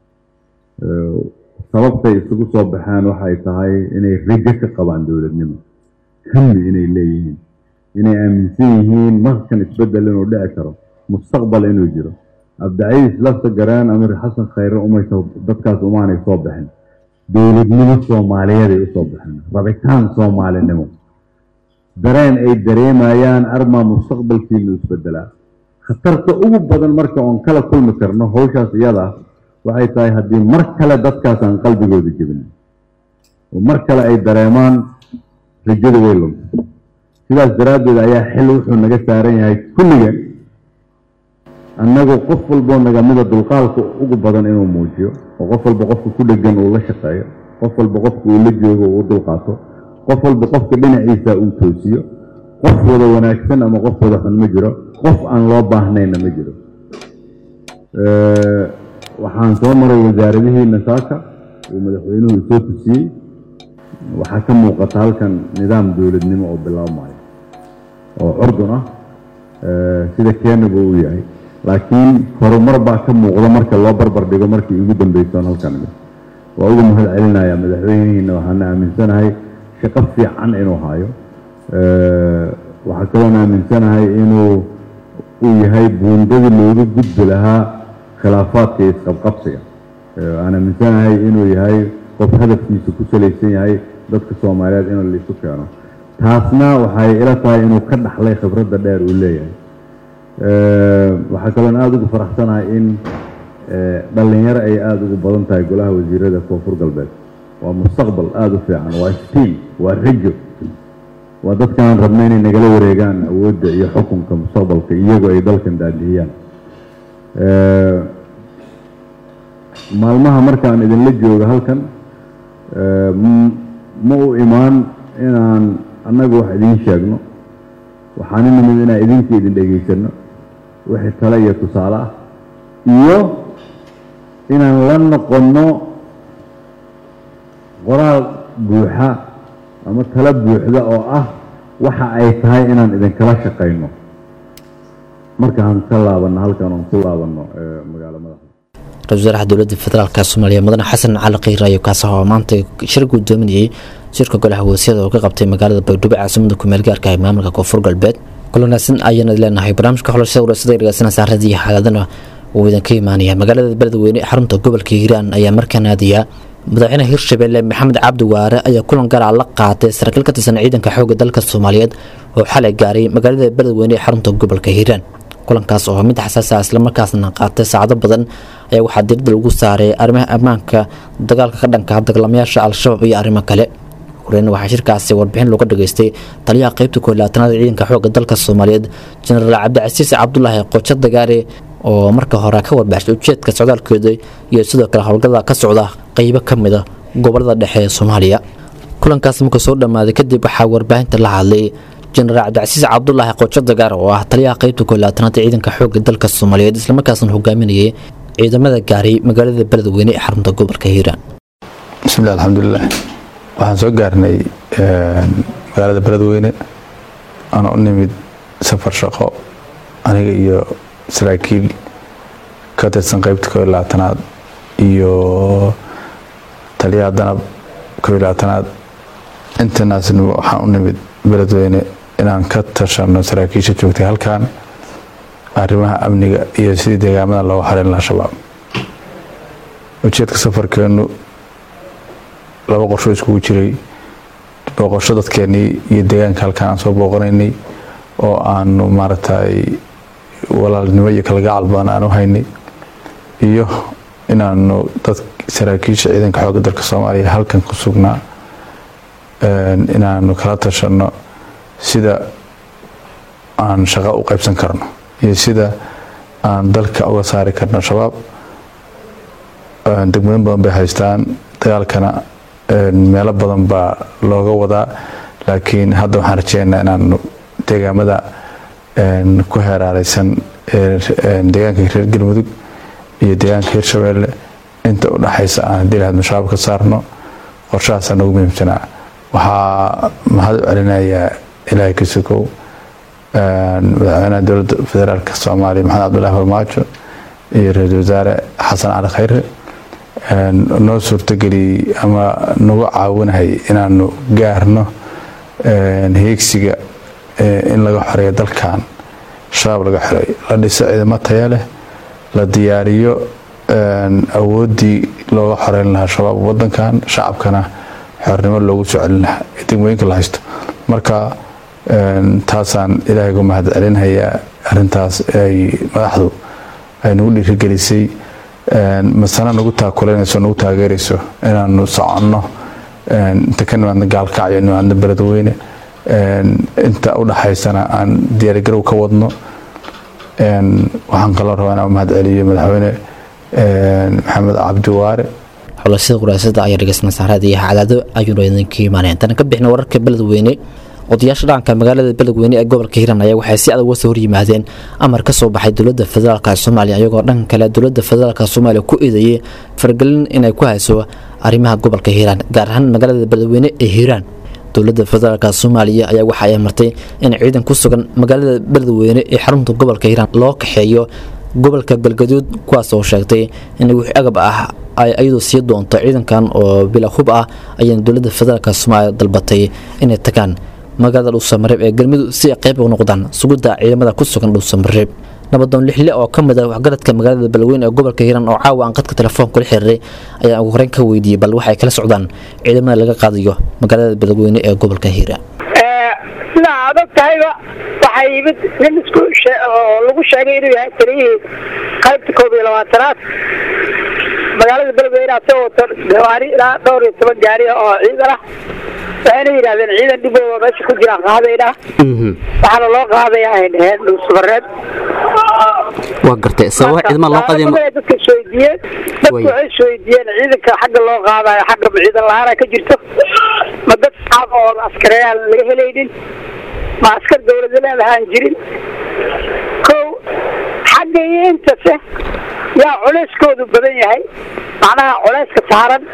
sababtay isugu soo baxeen waxay tahay inay rajo ka qabaan dowladnimo hami inay leeyihiin inay aaminsan yihiin markan isbeddel inuu dhici karo mustaqbal inuu jiro abdicaiis lafta garaan amir xasan khayre umaysa dadkaas umaanay soo baxin dowladnimo soomaaliyeeday usoo baxeen rabitaan soomaalinimo dareen ay dareemayaan armaa mustaqbalkiinu isbedelaa khatarta ugu badan marka oon kala kulmi karno hawshaas iyada ah waxay tahay haddii mar kale dadkaas aan qalbigooda jebin oo mar kale ay dareemaan rajada way lunta sidaas daraaddeed ayaa xil wuxuu naga saaran yahay kulliga annagu qof walboo nagamida dulqaalka ugu badan inuu muujiyo oo qof walba qofka ku dhegan uu la shaqeeyo qof walba qofka uu la joogo uu u dulqaato qof walba qofka dhinaciisa uu toosiyo qof wada wanaagsan ama qof wada xun ma jiro qof aan loo baahnayna ma jiro waxaan soo maray wasaaradihii nasaaka uu madaxweynuhu isoo tusiyey waxaa ka muuqata halkan nidaam dowladnimo oo bilaabmayo oo curdun ah sida keenaba uu yahay laakiin horumar baa ka muuqda marka loo barbar dhigo markii ugu dambeysoon halkan imid waa uga mahad celinaya madaxweynihiina waxaana aaminsanahay shaqo fiican inuu hayo waxaa kaloon aaminsanahay inuu uu yahay buundadii looga gudbi lahaa khilaafaadka iyo isqabqabsiga aan aaminsanahay inuu yahay qof hadafkiisa ku salaysan yahay dadka soomaaliyeed in laisu keeno taasna waxay ila tahay inuu ka dhaxlay khibradda dheer uu leeyahay waxaa kaloon aada ugu faraxsanahay in dhallinyaro ay aada ugu badan tahay golaha wasiirada koonfur galbeed waa mustaqbal aada u fiican waa stiil waa rajo waa dadkaan rabna inay nagala wareegaan awoodda iyo xukunka mustaqbalka iyagoo ay dalkan daadihiyaan maalmaha markaan idinla joogo halkan ma u imaan inaan annagu wax idiin sheegno waxaan u nimid inaan idinka idin dhegaysano wixii tale iyo tusaale ah iyo inaan la noqonno qoraal buuxa ama talo buuxda oo ah waxa ay tahay inaan idinkala shaqayno markaan ka laabanno halkan oon ku laabanno magaalo madaxa ra-isul wasaaraha dowladda federaalk soomaaliya mudane xasan cali kheyr ayaa kaasi oo maanta shir gudoominayay shirka golaha wasiirada oo ka qabtay magaalada baydhabo caasimada kumeel gaarka ee maamulka koonfur galbeed kulanaasan ayaana leenahay barnaamijka xulashada warasada dhegeysanaysa radiyo xaaladana uu idinka imaanaya magaalada beledweyne ee xarunta gobolka hiiraan ayaa markaan aadaya madaxweynaha hirshabelle maxamed cabdi waare ayaa kulan gaara la qaatay saraakiil ka tirsan ciidanka xoogga dalka soomaaliyeed oo xalay gaaray magaalada beledweyne ee xarunta gobolka hiiraan kulankaas oo mid xasaasa islamarkaasna qaatay saacado badan ayaa waxaa diirada lagu saaray arrimaha ammaanka dagaalka ka dhanka dagaalamayaasha al-shabaab iyo arrimo kale horeyn waxaa shirkaasi warbixin looga dhageystay taliyaha qeybta koolaatanaad ciidanka xoogga dalka soomaaliyeed jenaraal cabdicasiis cabdulaahi qojo dagaare oo marka hore ka warbaaxshay ujeedka socdaalkooda iyo sidoo kale howlgada ka socda qeybo ka mid a gobolada dhexe ee soomaaliya kulankaas marka soo dhammaaday kadib waxaa warbaahinta la hadlay jenaraal cabdicasiis cabdulaahi qojo dagaar oo ah taliyaha qeybta koolaatanaad ciidanka xoogga dalka soomaaliyeed islamarkaasna hogaaminayay ciidamada gaaray magaalada beledweyne ee xarunta gobolka hiiraan bismillahi alxamdulilah waxaan soo gaarnay magaalada beledweyne ana u nimid safar shaqo aniga iyo saraakiil ka tirsan qeybta koo iyo labaatanaad iyo taliyaha danab koo iyo labaatanaad intanaasna waxaan u nimid beledweyne inaan ka tashano saraakiisha joogtay halkan arrimaha amniga iyo sidii deegaamada looga xarin lahaa shabaab ujeedka safarkeenu laba qorsho iskugu jiray booqosho dadkeenii iyo deegaanka halkan aan soo booqanaynay oo aanu maaragtay walaalnimo iyo kalgacal badan aan u haynay iyo inaanu dad saraakiisha ciidanka xoogga dalka soomaaliya halkan ku sugnaa inaanu kala tashano sida aan shaqo u qaybsan karno iyo sida aan dalka uga saari karno shabaab degmooyin badan bay haystaan dagaalkana meelo badan baa looga wadaa laakiin hadda waxaan rajeynaynaa inaanu deegaamada ku heeraareysan deegaanka reer galmudug iyo deegaanka hirshabeelle inta u dhaxaysa aan haddii lahayd mashabaab ka saarno qorshahaasaa nagu muhiimsanaa waxaa mahad u celinayaa ilaahay ka sokow madaxweynaha dowladda federaalka soomaaliya maxamed cabdulaahi farmaajo iyo ra-iisul wasaare xasan cali khayre noo suurtageliyey ama nagu caawinahay inaanu gaarno heegsiga in laga xoreeyo dalkan shabaab laga xoreeyo la dhiso ciidamo taya leh la diyaariyo awooddii looga xoreyn lahaa shabaab wadankan shacabkana xornimo loogu soo celin lahaa ee degmooyinka la haysto marka taasaan ilaahay uga mahad celinhayaa arintaas ay madaxdu ay nagu dhiirigelisay masana nagu taakulanayso nagu taageerayso inaanu soconno inta ka nimaadna gaalkacyo nimaadna beledweyne inta u dhaxaysana aan diyaarigarow ka wadno waxaan kaloo rabaa inaan mahad celiyo madaxweyne maxamed cabdiwaare xulashada quraasada ayaa dhegeysna saarada iyo cadaado ayuuna idinka imaaneen tan ka bixna wararka beledweyne odayaasha dhaqanka magaalada beledweyne ee gobolka hiiraan ayaa waxay si adag uga soo horyimaadeen amar ka soo baxay dowladda federaalk soomaaliya iyagoo dhanka kale dowladda federaalk soomaaliya ku eedeeyey faragelin inay ku hayso arrimaha gobolka hiiraan gaar ahaan magaalada beledweyne ee hiiraan dowladda federaalk soomaaliya ayaa waxa ay martay in ciidan ku sugan magaalada beledweyne ee xarunta gobolka hiiraan loo kaxeeyo gobolka galgaduud kuwaas oo sheegtay in wix agab ah ay iyadu sii doonto ciidankan oo bila hub ah ayayna dowladda federaalk soomaaliya dalbatay inay tagaan magaalada dhuusamareeb ee galmudug si ay qayb uga noqdaan sugidda ciidamada ku sugan dhuusamareeb nabadoon lixle oo ka mid ah waxgaradka magaalada beledweyne ee gobolka hiiraan oo caawa aan qadka telefoonka la xiriiray ayaa ugu horeyn ka weydiiyey bal waxay kala socdaan ciidamada laga qaadayo magaalada beledweyne ee gobolka hiiraan sidaa aad og tahayba waxaa yimid nin isku oo lagu sheegay inuu yahay taliyihii qaybta koob iyo labaatanaad magaalada beledweyne asagoo gawaari ilaa dhowr iyo toban gaari ah oo ciidan ah waxayna yidhahdeen ciidan dhibooda meesha ku jiraan qaadayna waxaana loo qaadaya ay dhaheen dhuusamareeb waa gartay sababa ciidamada loo qaadayo Marka dadka isweydiiyeen dadku waxay isweydiiyeen ciidanka xagga loo qaadayo xagga ciidan la-aana ka jirto ma dad shacab oo askareyaal laga helaynin ma askar dawlada leedahaan jirin kow xagga iyo intase yaa culeyskoodu badan yahay macnaha culeyska saaran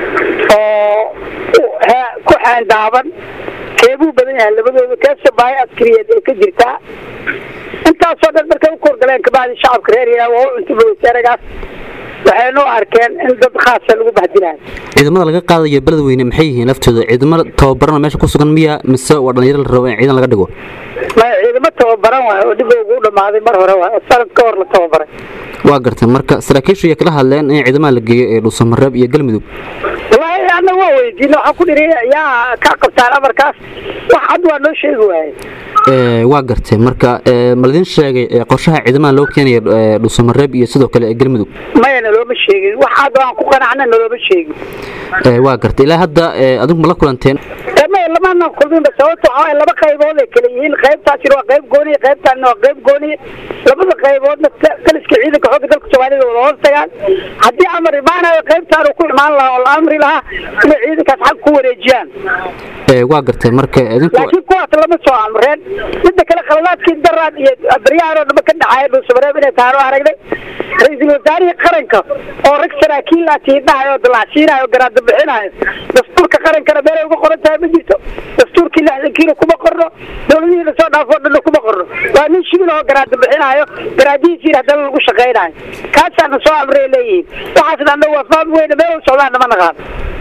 oo he- ku xeendaaban keebuu badan yahay labadooda keesa baahi askariyeed ee ka jirtaa intaasoo dhan markay u korgaleen kabacdi shacabka reer yaraa waa u cuntuba wasaaragaas waxaynu arkeen in dad khaasa lagu bahdilayo ciidamada laga qaadayo beledweyne maxay yihiin laftooda ciidamada tababarana meesha ku sugan miya mise waa dhalinyaro la rabo in ciidan laga dhigo maya ciidamo tababaran waay oo dib ugu dhamaaday mar hore waay oo sanad ka hor la tababaray waa gartay marka saraakiishu ayay kala hadleen in ciidamada la geeyo ee dhuusamareeb iyo galmudug wallaahi anna waa weydiina waxaan ku dhiri yaa ka qabtaan amarkaas wax cad waa noo sheegi waaye Ee, waa gartay marka ee, ma ladin sheegay ee, qorshaha ciidamada loo keenayo ee, dhuusamareeb iyo sidoo kale ee galmudug maya nalooma sheegin wax cad oo aan ku qanacna nalooma sheegin Ee, waa gartay ilaa hadda ee, adigu ma la kulanteen maya lamaana kulminba sababta waxaa waaye laba qaybood ay kala yihiin qaybtaasina waa qayb gooniya qaybtaanina waa qayb gooniya labada qayboodna ta- taliska ciidanka xoogga dalka soomaalida wada hoos tagaan haddii amar imaanayo qaybtaan uu ku imaan lahaa oo la amri lahaa inay ciidankaas xag ku wareejiyaan Ee, waa gartay marka idinku laakiin kuwaas lama soo amreen midda kale khaladaadkii daraan iyo baryahan oo dhama ka dhacaya dhuusamareeb inay tahay oo aragnay ra-iisul wasaarihii qaranka oo rag saraakiil ah tiidhahayo oo dalacsiinayo oo garaada bixinayo dastuurka qarankana meelay uga qoran tahay ma jirto dastuurkii lixdankiina kuma qorno dowladihii lasoo dhaafo dhanna kuma qorno waa nin shibin oo garaada bixinayo garaadihiisiina haddana lagu shaqaynayo kaasaana soo amray leeyihiin waxaasna annaga waa faam weyne meel u socdaan nama naqaan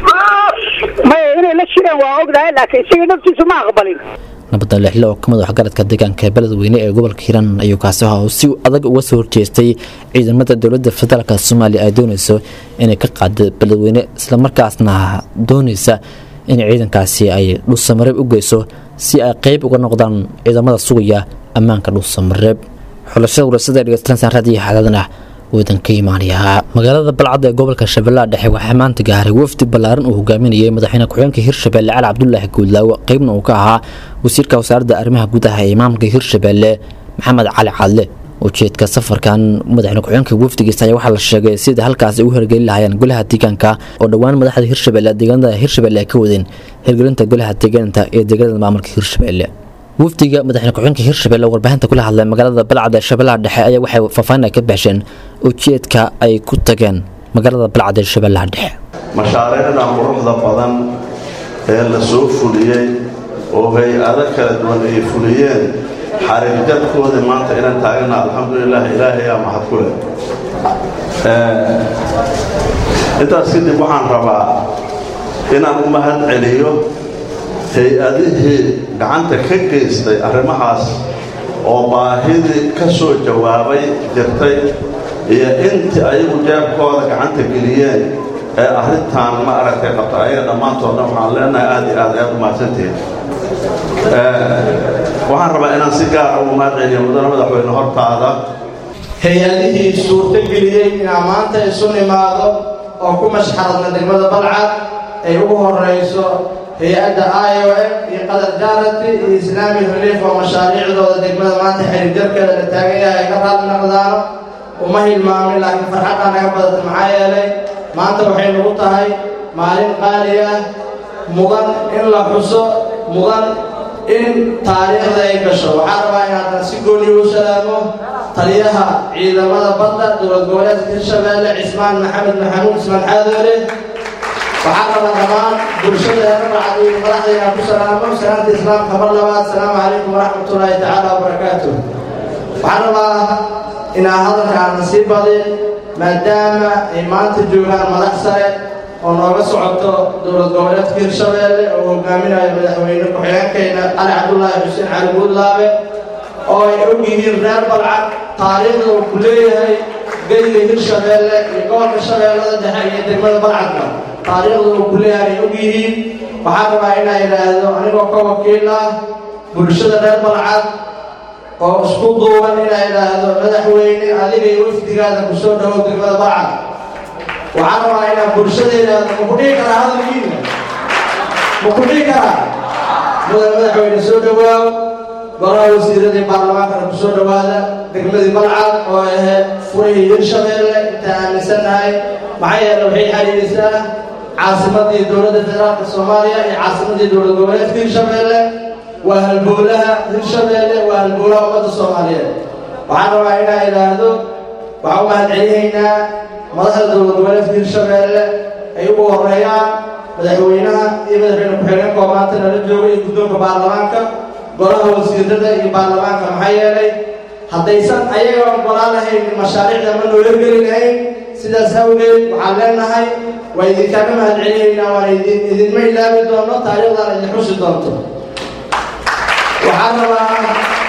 maya inay la shireen waa ognahay laakiin isaga naftiisu ma aqbalin nabadda lixle oo ka mid ah waxgaradka deegaanka beledweyne ee gobolka hiiraan ayuu kaasi ahaa oo si adag uga soo horjeestay ciidamada dowladda federaalk soomaaliya ay doonayso inay ka qaado beledweyne islamarkaasna doonaysa in ciidankaasi ay dhuusamareeb u geyso si ay qeyb uga noqdaan ciidamada sugaya ammaanka dhuusamareeb xulashada warasada dhegeystayaasha raadiyo xaaladana wadan ka imaanayaa magaalada balcad ee gobolka shabeellaha dhexe waxaa maanta gaaray wafdi ballaaran uu hogaaminayay madaxweyne ku-xigeenka hirshabelle cali cabdulaahi guudlaawo qeybna uu ka ahaa wasiirka wasaaradda arrimaha gudaha ee imaamka hirshabelle maxamed cali cadle ujeedka safarkan madaxweyne ku-xigeenka wafdigiisa ayaa waxaa la sheegay sida halkaasi u hirgelin lahaayeen golaha deegaanka oo dhowaan madaxda hirshabelle deegaanada hirshabelle ay ka wadeen hirgelinta golaha deegaanta ee deegaanada maamulka hirshabelle wafdiga madaxweyne ku-xigeenka hirshabelle oo warbaahinta kula hadlay magaalada balcad ee shabeellaha dhexe ayaa waxay faahfaahin ay ka baxsheen ujeedka ay ku tageen magaalada balcad ee shabeellaha dhexe mashaariicda quruxda badan ee la soo fuliyey oo hay-ado kala duwan ay fuliyeen xariirjadkoodii maanta inaan taagana alxamdulilah ilaahayaa mahad ku leh intaas kadib waxaan rabaa inaan u mahad celiyo hay-adihii gacanta ka geystay arrimahaas oo baahidii ka soo jawaabay jirtay iyo intii ayagu jeebkooda gacanta geliyeen ee arrintan ma aragtay qabta ayaga dhammaantoodna waxaan leenahay aad iyo aad ayaad u mahadsantihiin waxaan rabaa inaan si gaara ugu mahad celiyo mudane madaxweyne hortaada hay-adihii suurtageliyey inaa maanta isu nimaado oo ku mashxaradna degmada balcad ay ugu horeyso hay-adda i o f iyo qadar jarati iyo islaami relief oo mashaariicdooda degmada maanta xiriirjarkeeda la taagan yahay ay ka raali naqdaano uma hilmaamin laakiin farxaddaa naga badata maxaa yeelay maanta waxay nagu tahay maalin qaali ah mudan in la xuso mudan in taariikhda ay gasho waxaa rabaa inaadan si gooniyo u salaamo taliyaha ciidamada badda dowlad goboleedka hirshabeelle cismaan maxamed maxamuud ismaan xaadoole waxaa rabaa dhammaan bulshada ee rabacad iyo madaxdayna ku salaamo salaanta islaamka mar labaad asalaamu calaykum waraxmatullaahi tacaala wabarakaatu waxaan rabaa inaa hadalka aanan sii badin maadaama ay maanta joogaan madax sare oo nooga socoto dowlad goboleedka hirshabeelle oo hogaaminayo madaxweyne ku-xigeenkayna cali cabdulaahi xuseen cali buudlaabe oo ay og yihiin reer balcad taariikhda uu ku leeyahay geyga hirshabeelle iyo gobolka shabeellada dhexe iyo degmada balcadka taariikhda uu ku leeyahay ay og yihiin waxaa rabaa inaa idhaahdo anigoo ka wakiil ah bulshada reer balcad oo isku duuban inaa idhaahdo madaxweyne adiga iyo wafdigaada ku soo dhawow degmada balcad waxaan rabaa inaan bulshadeeda maku dhihi karaa hadalkiina maku dhihi karaa mudan madaxweyne soo dhowaaw golaha wasiiradii baarlamaankana ku soo dhowaada degmadii balcad oo ahayd furihii hirshabeelle intaan aaminsannahay maxaa yeele waxay xariirisaa caasimadii dowladda federaalka soomaaliya iyo caasimadii dowlad goboleedka hirshabeelle waa halbowlaha hirshabeelle waa halbowlaha ummadda soomaaliyeed waxaan rabaa inaa idhaahdo waxaan u mahad celinaynaa madaxda dowlad goboleedka hirshabeelle ay ugu horeeyaan madaxweynaha iyo madaxweyne ku-xigeenka oo maanta nala jooga iyo guddoonka baarlamaanka golaha wasiirada iyo baarlamaanka maxaa yeelay haddaysan ayaga ogolaan lahayn mashaariicda ma noo hergeli lahayn sidaas awgeed waxaan leenahay waa idinkaaga mahad celinaynaa waan idin idinma ilaabi doono taariikhdan idin xusi doonto waxaan rabaa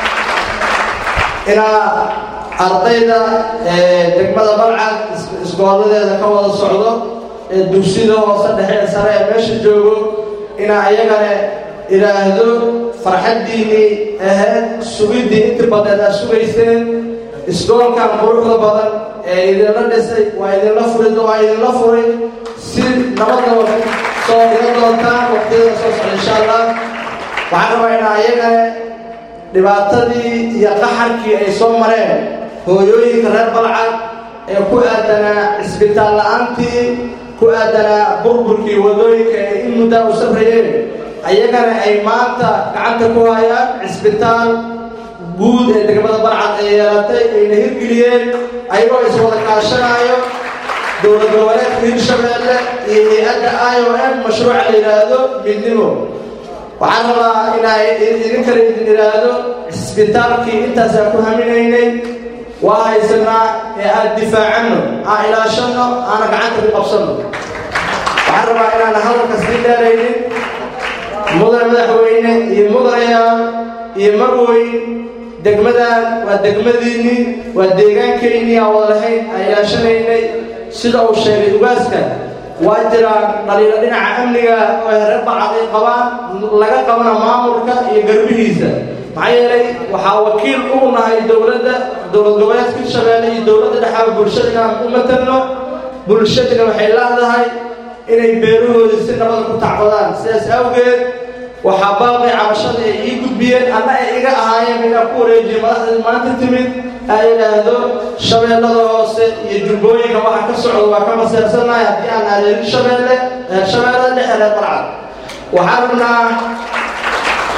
inaa ardayda degmada balcad isgooladeeda ka wada socdo ee dugsida hoose dhexe ee sare ee meesha joogo inaa ayagana idhaahdo farxaddiinnii ahayd sugiddii inti badneed aad sugayseen isgoolkan quruxda badan ee idinla dhisay waa idinla furi waa idinla furay si nabadda soo iga doontaan waqtiyada soo socda insha allah waxaan rabaa inaa ayagana dhibaatadii iyo qaxarkii ay soo mareen hooyooyinka reer balcad ee ku aadanaa cisbitaal la-aantii ku aadanaa burburkii wadooyinka ee in muddaa u safrayeen ayagana ay maanta gacanta ku hayaan cisbitaal guud ee degmada balcad ay yeelatay ayna hirgeliyeen ayagoo iswada kaashanaayo dowlad goboleedka hirshabeelle iyo hay-adda i o m mashruuca la yidhaahdo midnimo waxaan rabaa inaa idin kale idin idhaahdo cisbitaalkii intaasaan ku haminaynay waa haysanaa ee aan difaacanno aan ilaashanno aana gacanta ku qabsanno waxaan rabaa inaana hadalka sii dheeraynin mudan madaxweyne iyo mudanayaal iyo marweyn degmadan waa degmadiinnii waa deegaankaynnii aan wada lahayn aan ilaashanaynay sida uu sheegay ugaaska waa jiraan dhaliilo dhinaca amniga oo reer balcad ay qabaan laga qabana maamulka iyo garbihiisa maxaa yeelay waxaa wakiil ugu nahay dowladda dowlad goboleedka hirshabeelle iyo dowladda dhexaa bulshada inaan u matalno bulshadina waxay leedahay inay beerahooda si nabada ku tacbadaan sidaas awgeed waxaa baaqi cabashada ay ii gudbiyeen anna ay iga ahaayeen inaan ku wareejiyo madaxdii maanta timid ay idhaahdo shabeellada hoose iyo jubbooyinka waxa ka socda waa ka maseersannahay haddii aan nahay hirshabeelle shabeellada dhexe reer balcad waxaan rabnaa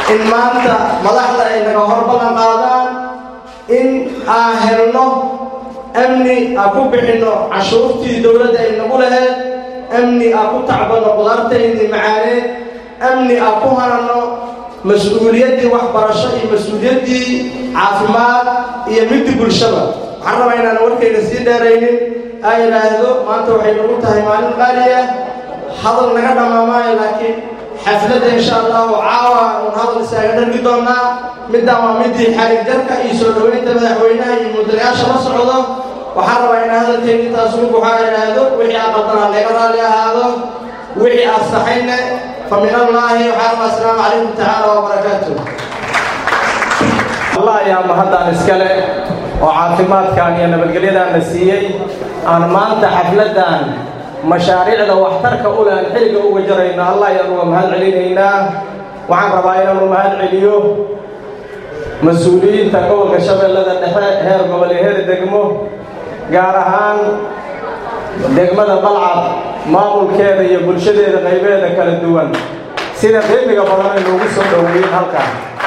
in maanta madaxda ay naga hor ballan qaadaan in aan helno amni aan ku bixinno cashuurtii dowladda ay nagu laheed amni aan ku tacbanno qudaartaydii macaaneed amni aan ku hananno mas-uuliyaddii waxbarasho iyo mas-uuliyaddii caafimaad iyo midii bulshada waxaan rabaa inaan warkayga sii dheeraynin aa yidhaahdo maanta waxay nagu tahay maalin qaali ah hadal naga dhammaamaayo laakiin xafladda insha allahu caawa uun hadal isaaga dhargi doonaa middaan waa midii xarig jarka iyo soo dhoweynta madaxweynaha iyo mudanayaasha la socdo waxaan rabaa inaan hadalkayga intaas ugu buxaa idhaahdo wixii aad qaldanaa laga raalli ahaado wixii aad saxayne fa min allaahi waxaan rabaa asalaamu calaykum tacaala wabarakaatu allah ayaa mahaddan iskale oo caafimaadkan iyo nabadgelyadan la siiyey aan maanta xafladdan mashaariicda waxtarka u leh aan xilliga uga jarayno allah ayaan uga mahad celinaynaa waxaan rabaa inaanu mahad celiyo mas-uuliyiinta gobolka shabeellada dhexe heer gobol iyo heer degmo gaar ahaan degmada balcad maamulkeeda iyo bulshadeeda qaybeeda kala duwan sida qiimiga badan ay noogu soo dhoweeyeen halkan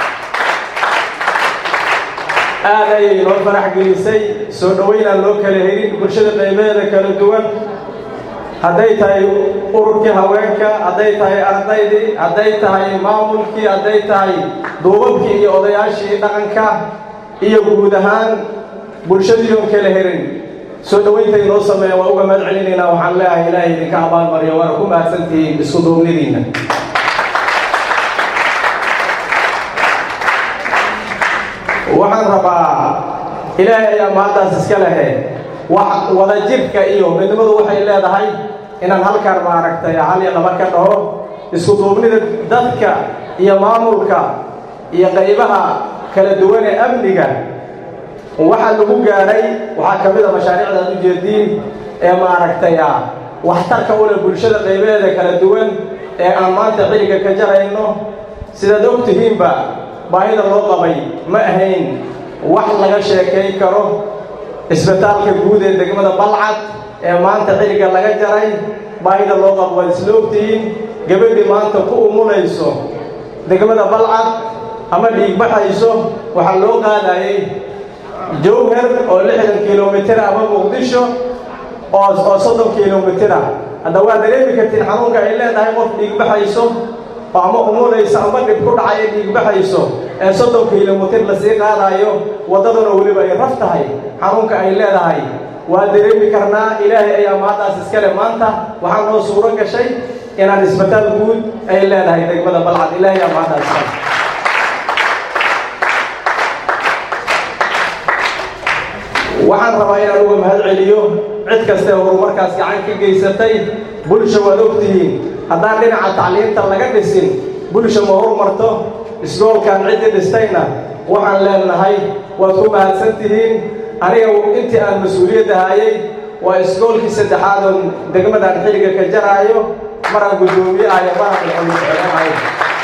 aad ayay noo farax gelisay soo dhoweynaan loo kala helin bulshada qaybeeda kala duwan hadday tahay ururkii haweenka hadday tahay ardaydii hadday tahay maamulkii hadday tahay duubabkii iyo odayaashii dhaqanka iyo guud ahaan bulshadii oon kala helin soo dhoweynta inoo sameeya waa uga mahad celinaynaa waxaan leeyahay ilaahay idinka abaalmariyo waana ku mahadsantihiin isku duubnidiinna waxaan rabaa ilaahay ayaa mahaddaas iska lehe wax wadajirka iyo midnimadu waxay leedahay inaan halkaan maaragtay hal iyo laba ka dhaho isku duubnida dadka iyo maamulka iyo qaybaha kala duwan ee amniga waxaa lagu gaadhay waxaa ka mid a mashaariicda aad ujeediin ee maaragtay ah waxtarka u leh bulshada qaybaheeda kala duwan ee aan maanta xilliga ka jarayno sidaad og tihiinba baahida loo qabay ma ahayn wax laga sheekayn karo isbitaalka guud ee degmada balcad ee maanta xilliga laga jaray baahida loo qabo waad isla ogtihiin gabadhii maanta ku umulayso degmada balcad ama dhiigbaxayso waxaa loo qaadayay jowhar oo lixdan kilomitir ama muqdisho oo oo soddon kilomitir ah hadda waa dareemi kartiin xanuunka ay leedahay qof dhiigbaxayso oo ama umulayso ama dhib ku dhacayo dhiigbaxayso ee soddon kilomitir lasii qaadayo waddadana weliba ay raf tahay xanuunka ay leedahay waa dareemi karnaa ilaahay ayaa mahaddaas iskale maanta waxaa noo suuro gashay inaan isbitaal guud ay leedahay degmada balcad ilaahay ayaa mahaddaas iskale waxaan rabaa inaan uga mahad celiyo cid kastae horumarkaas gacan ka geysatay bulsha waad ogtihiin haddaan dhinaca tacliinta laga dhisin bulsha ma horumarto isgoolkan ciddii dhistayna waxaan leenahay waad ku mahadsan tihiin aniga intii aan mas-uuliyadda hayay waa isgoolkii saddexaad oo degmadaan xilliga ka jaraayo maraan guddoomiye ahayo maraan ilxulusocodanahay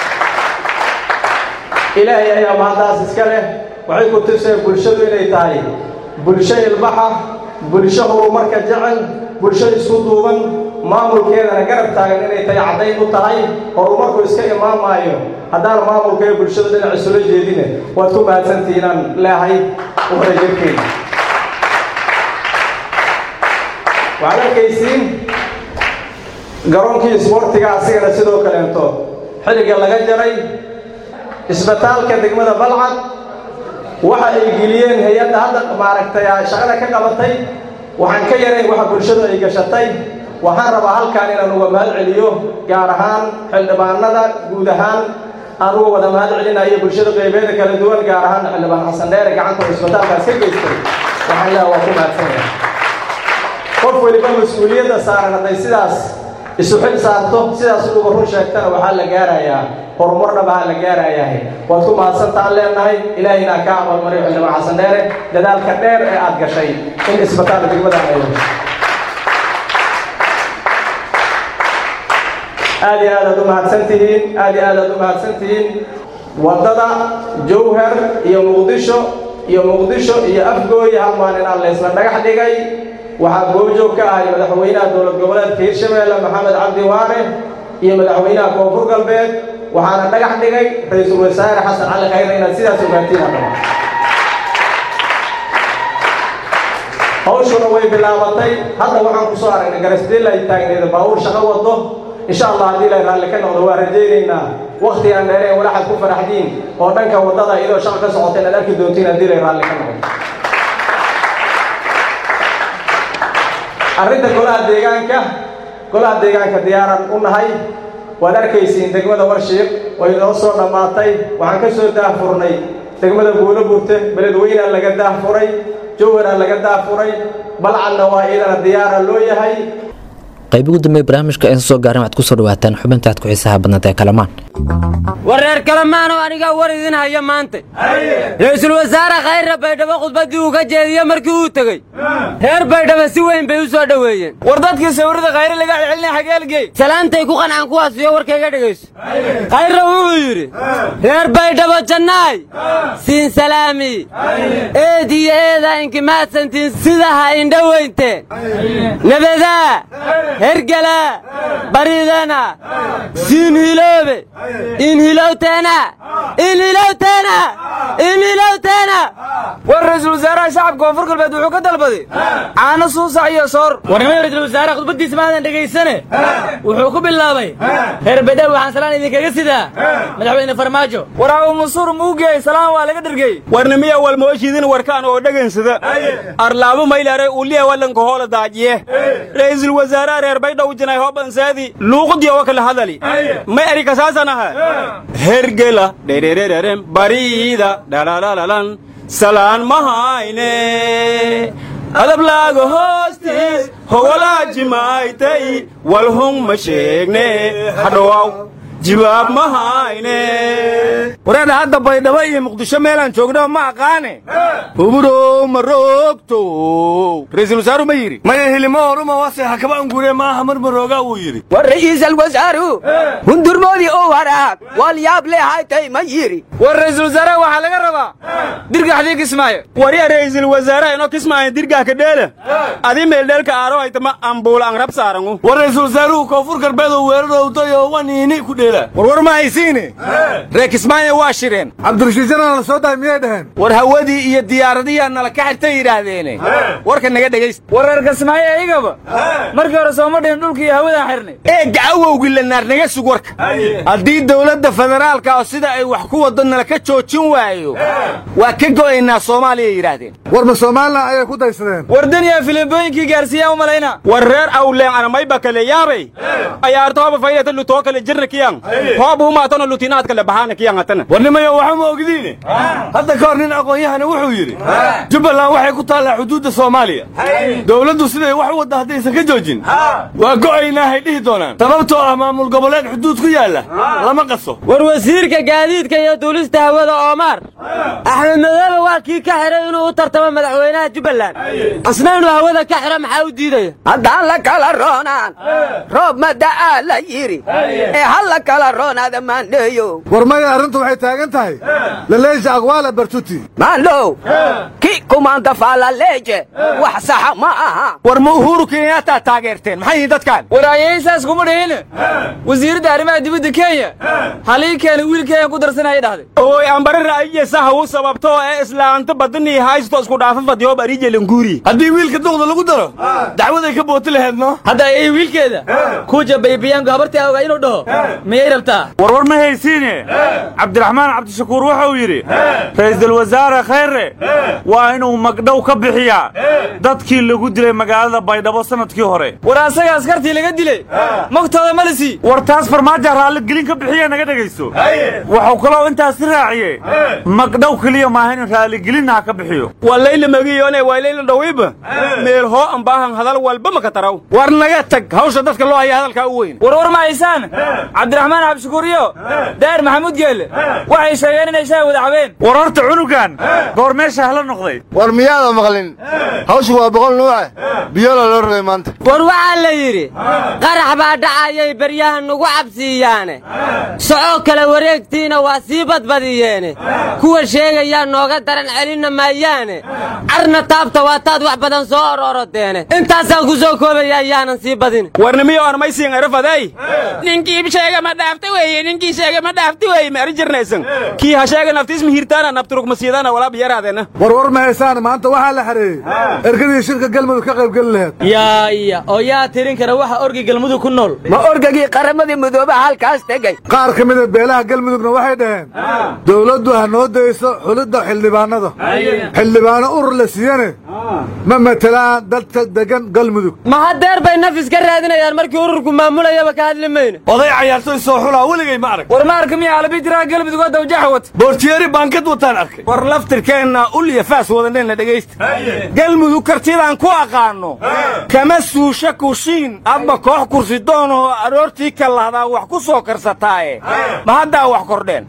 ilaahay ayaa mahaddaas iska leh waxay ku tuseen bulshadu inay tahay bulsho ilbaxa bulsho horumarka jecel bulsho isku duuban maamulkeedana garab taagan inay tahay caddayn u tahay horumarku iska imaamaayo haddaan maamulka ee bulshada dhinac isula jeedine waad ku mahadsantihiin aan leehay uwadajirkeeda waxaad arkaysiin garoonkii isboortiga asigana sidoo kaleento xilliga laga jaray isbitaalka degmada balcad waxa ay geliyeen hay-adda hadda maaragtay shaqada ka qabatay waxaan ka yarayn waxa bulshadu ay gashatay waxaan rabaa halkaan inaan uga mahad celiyo gaar ahaan xildhibaanada guud ahaan aan uga wada mahad celinayo bulshada qaybeeda kala duwan gaar ahaan xildhibaan xasan dheere gacanta oo isbitaalkaas ka geystay waxaan leeha waa ku mahadsanaya qof weliba mas-uuliyadda saaran hadday sidaas isu xil saarto sidaas uga run sheegtana waxaa la gaarayaa horumar dhabaha la gaarayahay waad ku mahadsantaan leenahay ilaahayna ka abaalmariyo xildhibaan xasan dheere dadaalka dheer ee aad gashay in isbitaal degmadan ay aad iyo aad aad u mahadsan tihiin aad iyo aad aad u mahadsan tihiin waddada jowhar iyo muqdisho iyo muqdisho iyo afgooya hal maalin aan laysla dhagax dhigay waxaa goobjoog ka ahay madaxweynaha dowlad goboleedka hirshabeelle maxamed cabdi waare iyo madaxweynaha koonfur galbeed waxaana dhagax dhigay ra-iisul wasaare xasan cali khayre inaad sidaas ogaatiin hadhama hawshuna way bilaabatay hadda waxaan ku soo aragnay garasdeel ay taagneeda baabuur shaqo wado insha allah haddii la raalli ka noqdo waa rajaynaynaa wakti aan dheereen walaxad ku faraxdiin oo dhanka waddada iyadoo shaqo ka socota inaad arki doontiin haddii la raalli ka noqdo arrinta golaha deegaanka golaha deegaanka diyaaran u nahay waad arkaysiin degmada warshiiq way noo soo dhammaatay waxaan ka soo daahfurnay degmada buulo burte beledweynaa laga daahfuray jowharaa laga daahfuray balcadna waa iyadana diyaara loo yahay qayb ugu dambeeye barnaamijka aysan soo gaarin waxaad ku soo dhawaataan xubinta aad ku xiisaha badnaed ee kalamaan war reer kalamaanoo anigaa war idin haya maanta ra-iisul wasaare khayre baydhabo khudbaddii uu ka jeediye markii uu tegey reer baydhabo si weyn bay u soo dhoweeyeen war dadkii sawirada khayre laga celcelinay xageelgey salaantay ku qancaan kuwaasiyo warkayga dhegayso khayre wuxuu yidhi reer baydhabo jannaay siin salaami eed iyo eedaa inkimaadsantiin sidaha indhoweynteen nabadaa hergala baridana siin hiloobe in hilowteena in hilowteena in hilowteena war ra-iisul wasaaraha shacabka koonfur galbeed wuxuu ka dalbaday caano suusac iyo soor warnimada ra-iisul wasaare khudbaddiisa maadan dhegaysane wuxuu ku bilaabay reer baydhabo waxaan salaan idinkaga sidaa madaxweyne farmaajo war abu mansuur muugey salaan waa laga dhergey warnimiya walmooshiidin warkaan oo dhagansada arlaabo maylare uliya walanka hoola daajiye ra'iisul wasaaraha reer baydhabo jinay hobansaadi luuqadii oo kala hadali may erikasaasanaha hergela dhererererem bariida dhalalalan salaan mahayne adablaaga hoostiis hogolaajimaaytay walhung ma sheegne hadhowaw jibaab ma hayne wareedha hadda baydhabo iyo muqdisho meelaan joognaba ma aqaane humurow ma roogto ra-iisul wasaaru ma yidhi maya hilimo horuma wase hakaba angure maaha mar maroogaa wuu yidhi war ra'iisal wasaaru hundurmoodii oo waraaq walyaab leehaytay ma yidhi war ra'iisul wasaaraha waxaa laga rabaa dirgaxdii kismaayo warya ra'iisul wasaaraha inoo kismaayo dirgax ka dheela adi meeldheelka aaro haytama ambuul aan rab saarangu war ra'iisul wasaaruhu koonfur galbeed oo weerarowday oo waniini ku dheela warwar ma haysiine reer kismaayo waa shireen cabdirashiidjana la soo dahay miyay dhaheen war hawadii iyo diyaaradiyaa nala ka xirtay yidhaahdeene warka naga dhegaysta war reer kismaayo iyagaba markii hore sooma dhihin dhulka iyo hawadaan xirnay ee gacawowgii la naar naga sug warka haddii dowladda federaalka oo sida ay wax ku waddo nala ka joojin waayo waa ka go'aynaa soomaaliya yidhaahdeen war ma somalilan ayay ku daysadeen war daniya filimbooyinkii gaarsiiyaan u malayna war reer awleen anamayba kale yaabay ayaartooba faydata lutoo kale jirna kiyan hoob umaatana lutinaad kale bahaana kiyan hatana warnimayo waxa ma ogdiine hadda ka hor nin aqoon-yahana wuxuu yidhi jubbaland waxay ku taallaa xuduudda soomaaliya dowladdu siday wax u wadda haddaysan ka joojin waa go'aynaahay dhihi doonaan sababtoo ah maamul goboleed xuduud ku yaalla lama qaso war wasiirka gaadiidka iyo duulista hawada oomaar axmed madoobe waa kii ka xiray inuu u tartamo madaxweynaha jubbaland asna inuu hawada ka xiro maxaa u diidaya haddaan la kala roonaan roob ma da'aa la yidhi ee ha la kala roonaada maandheeyo war maya arrintu waxay taagan tahay laleesha aqwaala bartuti maandhow ki kumaanta faalaleeje wax saxa ma aha war ma uhuru kenyataa taageerteen maxay yihiin dadkaan war ayaysaas kuma dhihin wasiiradda arrimaha dibadda kenya halii keena wiilkeeya ku darsanaya dhahday oy ambare ra'yiye sahawu sababto ee islaanta badanii haysto isku dhaafa fadhiyo bariije languuri haddii wiilka duqda lagu daro dacwaday ka booti laheed no hadda ayay wiilkeeda kuja baybiyaanku habartii ogaa inuu dhaho miyay rabtaa warwar ma haysiine cabdiraxmaan cabdishakuur wuxuu yidhi ra'iisul wasaare khayre waa inuu magdhow ka bixiyaa dadkii lagu dilay magaalada baydhabo sanadkii hore war asaga askartii laga dilay magtooda ma lisi war taas farmaajo raalligelin ka bixiya naga dhegayso wuxuu kaloo intaasi raaciye magdhow keliya maaha in raalligelinna ha ka bixiyo waa layla magiyone waa layla dhawiiba meel hoo ambaahan hadal walba maka taraw war naga tag hawsha dadka loo haya hadalkaa u weyn war war ma haysaan cabdiraxmaan cabdishakuur iyo daahir maxamuud geelle waxay sheegeen inay shaha wada cabeen war horta cunugan goor meesha hala noqday war miyaada maqlin hawshu waa boqol nuuce biyola loo rogay maanta war waxaa la yidhi qarax baa dhacayay beryaha nugu cabsiiyaane soco kale wareegtiina waa sii badbadiyeene kuwa sheegayaa nooga daran celinna maayaane carna taabta waa taad wax badan soo ororodeene intaasaan ku soo koobaya ayaanan sii badin warnimiyo armaysiin arafaday ninkii sheega ma dhaafta weeye ninkii sheega ma dhaafta weeye ma arjirnaysan kii ha sheega naftiis mihirtaana nafturug masiidana walaab yaraadeena war war ma haysaan maanta waxaa la xareeyey ergadii shirka galmudug ka qayb geli laheed yaa iya oo yaa tirin kara waxa orgi galmudug ku nool ma orgagii qaramadii midoobaha halkaas tegey qaar ka mida beelaha galmudugna waxay dhaheen dowladdu ha noo dayso xulidda xildhibaanada xildhibaano urur la siiyane ma matelaan dadka degan galmudug ma hadeer bay nafis ka raadinayaan markii ururku maamulayaba ka hadli mayne oday cayaartoy soo xulaa weligay ma arag war ma arka miya alabi jiraa galmudug oo dawjaxa wata boortiyeeri baankad wataan arkay war laftirkeenna ulya faas wadaneenna dhegaysta galmudug kartidaan ku aqaanno kama suusha kushiin adba koox kursi doonoo aroortii ka lahdaa wax ku soo karsataaye ma haddaa wax kordheen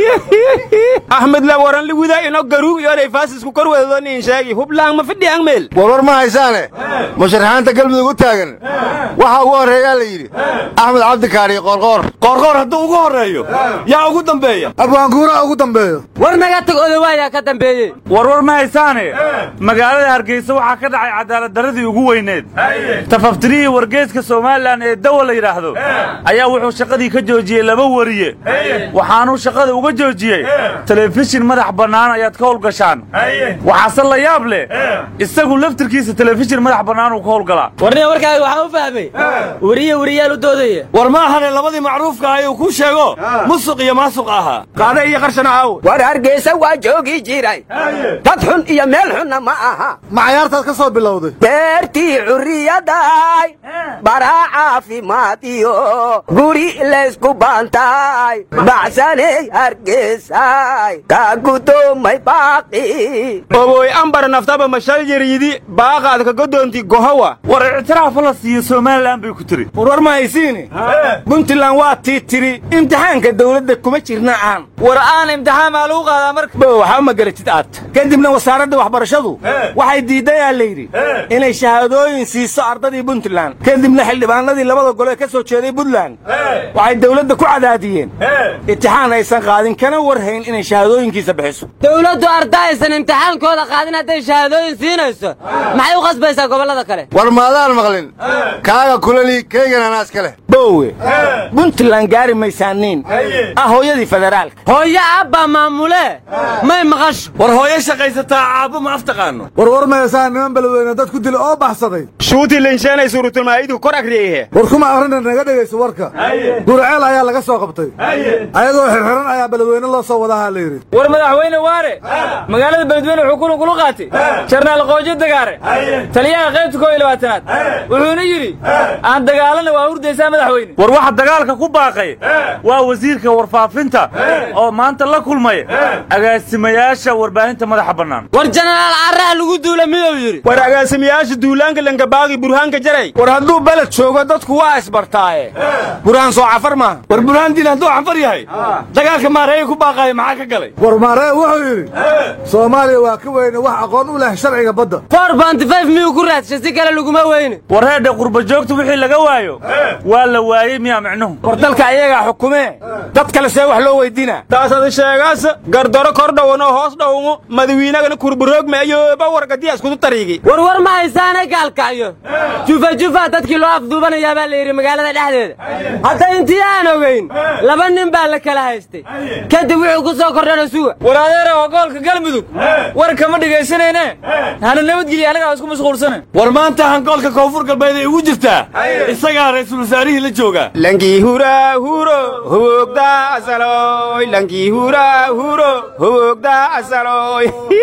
axmed la waran liwida ino garuug yoonay faasisku kor wadadoniin sheegi hublaan ma fidhiyan meel war war ma haysaane musharaxaanta galmudug u taagan waxaa ugu horreeyaa la yidhi axmed cabdikaari qoorqoor qoorqoor hadduu ugu horreeyo yaa ugu dambeeya abwaanguuraa ugu dambeeyo war naga tag odawaayaa ka dambeeyey war war ma haysaane magaalada hargeysa waxaa ka dhacay cadaalad darradii ugu weyneed tafaftirihii wargeeska somalilan ee dawa la yidhaahdo ayaa wuxuu shaqadii ka joojiyey laba wariye waxaanuu shaqada uga joojiyey telefishin madax bannaan ayaad ka howlgashaan waxaase la yaab leh isagu laftirkiisa telefishin madax bannaan uu ka howlgalaa warniga warkaaga waxaa u fahmay weriye weriyaal u doodaya war ma ahane labadii macruufka ayuu kuu sheego musuq iyo maasuq ahaa qaade iyo qarshana aawo war hargeysa waa joogi jiray dad xun iyo meel xunna ma aha ma cayaartaad ka soo bilowday beertii curriyaday baraa caafimaad iyo guri laysku baantay bacsaney hargeysay kaa gudoomay baaqi oboy ambar naftaba mashal yariyidi baaqaad ka godoonti gohowa war ictiraafa la siiyo somalilan bay ku tiri war war ma haysiine puntland waa tii tiri imtixaanka dawladda kuma jirna aan war aan imtixaan maa lagu qaadaa marka bo waxba ma garatid aad kadibna wasaaradda waxbarashadu waxay diidayaa la yidhi inay shahaadooyin siiso ardadii puntland kadibna xildhibaanadii labada gole ka soo jeeday puntland waxay dawladda ku cadaadiyeen imtixaan aysan qaadin kana warhayn inay shahaadooyinkiisa bixiso dowladdu arda aysan imtixaankooda qaadin hadday shahaadooyin siinayso maxay u qasbaysaa gobollada kale war maadaan maqlin kaaga kulali keygan anaas ka leh bowe puntland gaari maysaaniin ah hooyadii federaalka hooyo abbaa maamule may maqasho war hooyo shaqaysataa caabo ma aftaqaano war war ma haysaan niman beledweyne dad ku dila oo baxsaday shuutii linsheenay suuratulmaa'idu kor agriyehe war kuma akrina naga dhegayso warka gurceel ayaa laga soo qabtay ayadoo xirxiran ayaa beledweyne loo soo wadahaa la yidhi war madaxweyne waare magaalada beledweyne wuxuu kulan kulu qaatay jarnaal qoojo dagaare taliyaha qaybta koo iyo labaatanaad wuxuuna yidhi aan dagaalana waa hurdaysaa madaxweyne war waxa dagaalka ku baaqay waa wasiirka warfaafinta oo maanta la kulmay agaasimayaasha warbaahinta madaxa bannaan war jenaraal carraha lagu duula miyuu yidhi war agaasimayaasha duulaanka langabaagi burhaanka jaray war hadduu beled joogo dadku waa isbartaaye burhaan soo cafar maaha war burhaan diin hadduu cafar yahay dagaalka maareeya ku baaqaaya maxaa ka galay war maaree wuxuu yidhi soomaaliya waa ka weyne wax aqoon u leh sharciga badda for bontifayf miyuu ku raadshay si kale laguma weyne war reedhe qurba joogta wixii laga waayo waa la waayey miyaa micnuhu war dalka ayagaa xukumee dad kale see wax loo weydiinaa taasadi sheegaas gardaro kor dhowanoo hoos dhowmo madawiinagana kurbaroogma iyo bawargadiya iskudu tariigi war war ma haysaane gaalkacyo jufa jufa dadkii loo afduubanayaa baa la yidhi magaalada dhexdeeda hadda intii aan ogayn laba nin baa la kala haystay kadib wuxuu ku soo kordhana suga war adeera oo goolka galmudug war kama dhegaysanayne hana nabadgelya anagaa isku mashquulsana war maanta hangoolka koonfur galbeed ay ugu jirtaa isagaa ra'iisul wasaarihii la jooga lankii hura huro hubogda asaloy lankii hura huro hubogda asaloy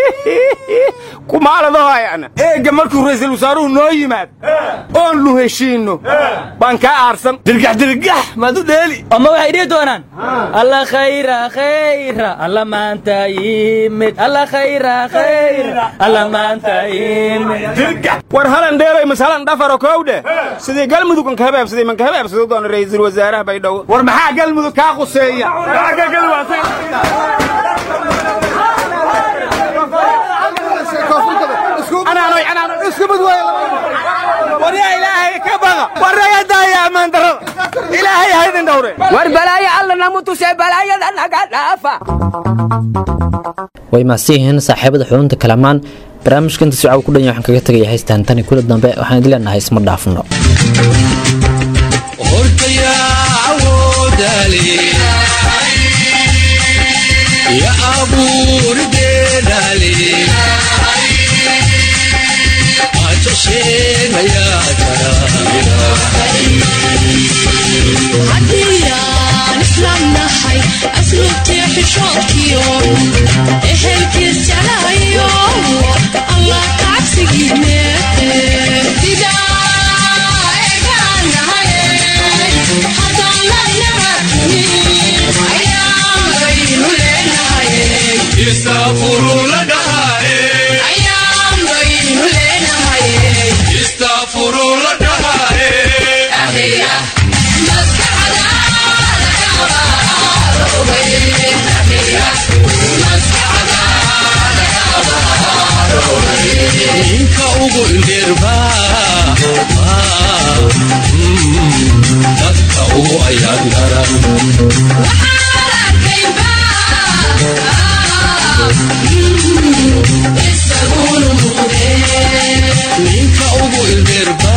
kumaaladahoayana eegga markuu ra'iisul wasaaruhu noo yimaad oon lu heshiinno baan kaa aarsan dirgax dirgax maad u dheeli ama waxay dhihi doonaan alla khayra khayra alla maanta yimid alla khayra khayra alla maanta yimid dirgax war halan dheelay mas halan dhafaro kowdhe sidii galmudug an kahabaabsaday man kahabaabsado doona ra'iisul wasaaraha baydhabo war maxaa galmudug kaa quseeya koonfur isku mid waaya waryaa ilaahay ka baqa warnaga daaya ammaan darrada ilaahay ha idin dhowre war balaayo alla namu tusee balaayada naga dhaafa way mahadsan yihiin saaxiibada xubinta kalamaan barnaamijka inta sicaa ku dhanya waxaan kaga tegaya haystaan tani kula dambe waxaan idin leenahay isma dhaafno ya abuurdeedale ajasheenayaa haddiyaan islaam nahay asluubtii xishoodkiyo ehelkiis jalayo allah kacabsigiine ninka ugu indheerba dadka ugu ayaan garan ninka ugu indheerba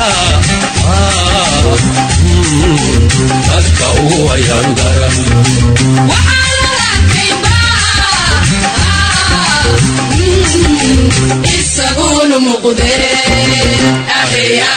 dadka ugu ayaan garan isaguna muqde ahiya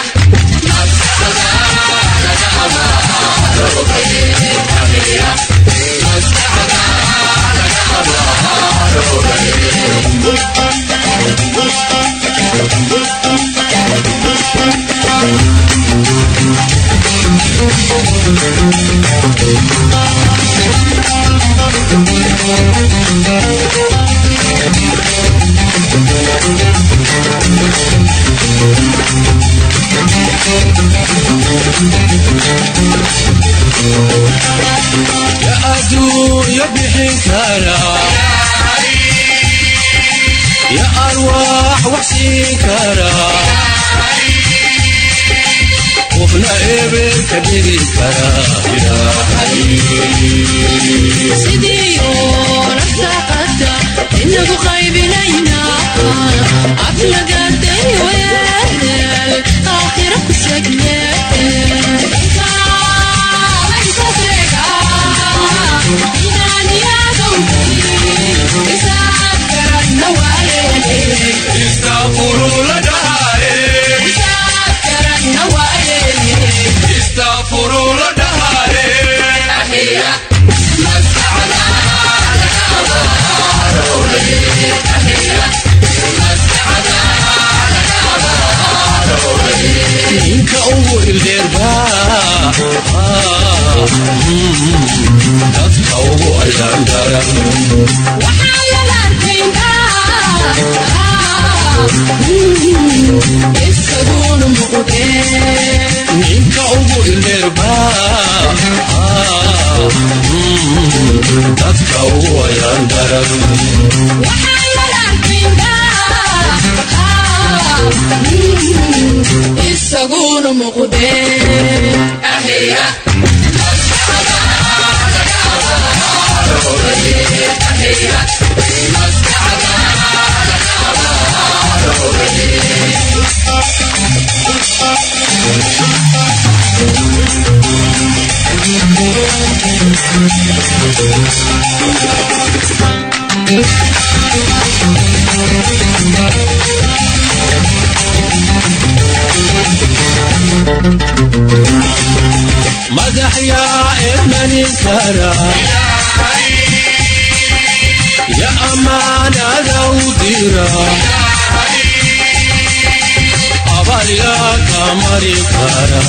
ya adduunya bixin kara ya arwaax wax siin kara qofna eber ka dhigi kara sidiyo nafsaqada inagu qaybinayna aflagaday weel aakhira ku sheegne ninka ugu ildeerba dadka ugu ayaan garan isaguna muqde ninka ugu ildeerba dadka ugu ayaan garan isaguna muqde ahiya madax yaa ermanin kara ya amaanada u dira abal yaa ka mari kara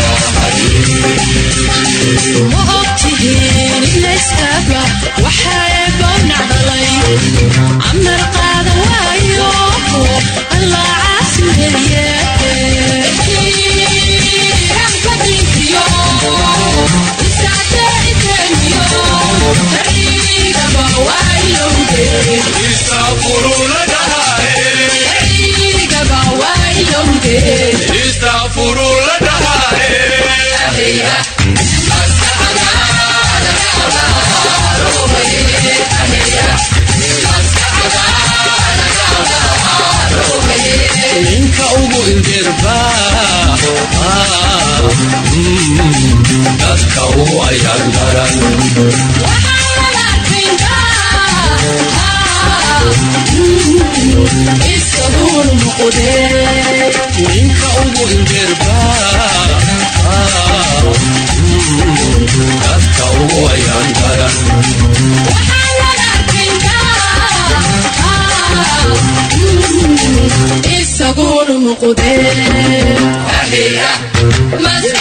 ma ogtihiin iblayskaba waxaa bownacdalay camar qaada waayo allah caasimeeye Wow. istaqfuruu la dhahaye ninka ugu indirba dadka u ayaan garan ninka ugu indirba dadka ugu ayaan garan isaguna muqdee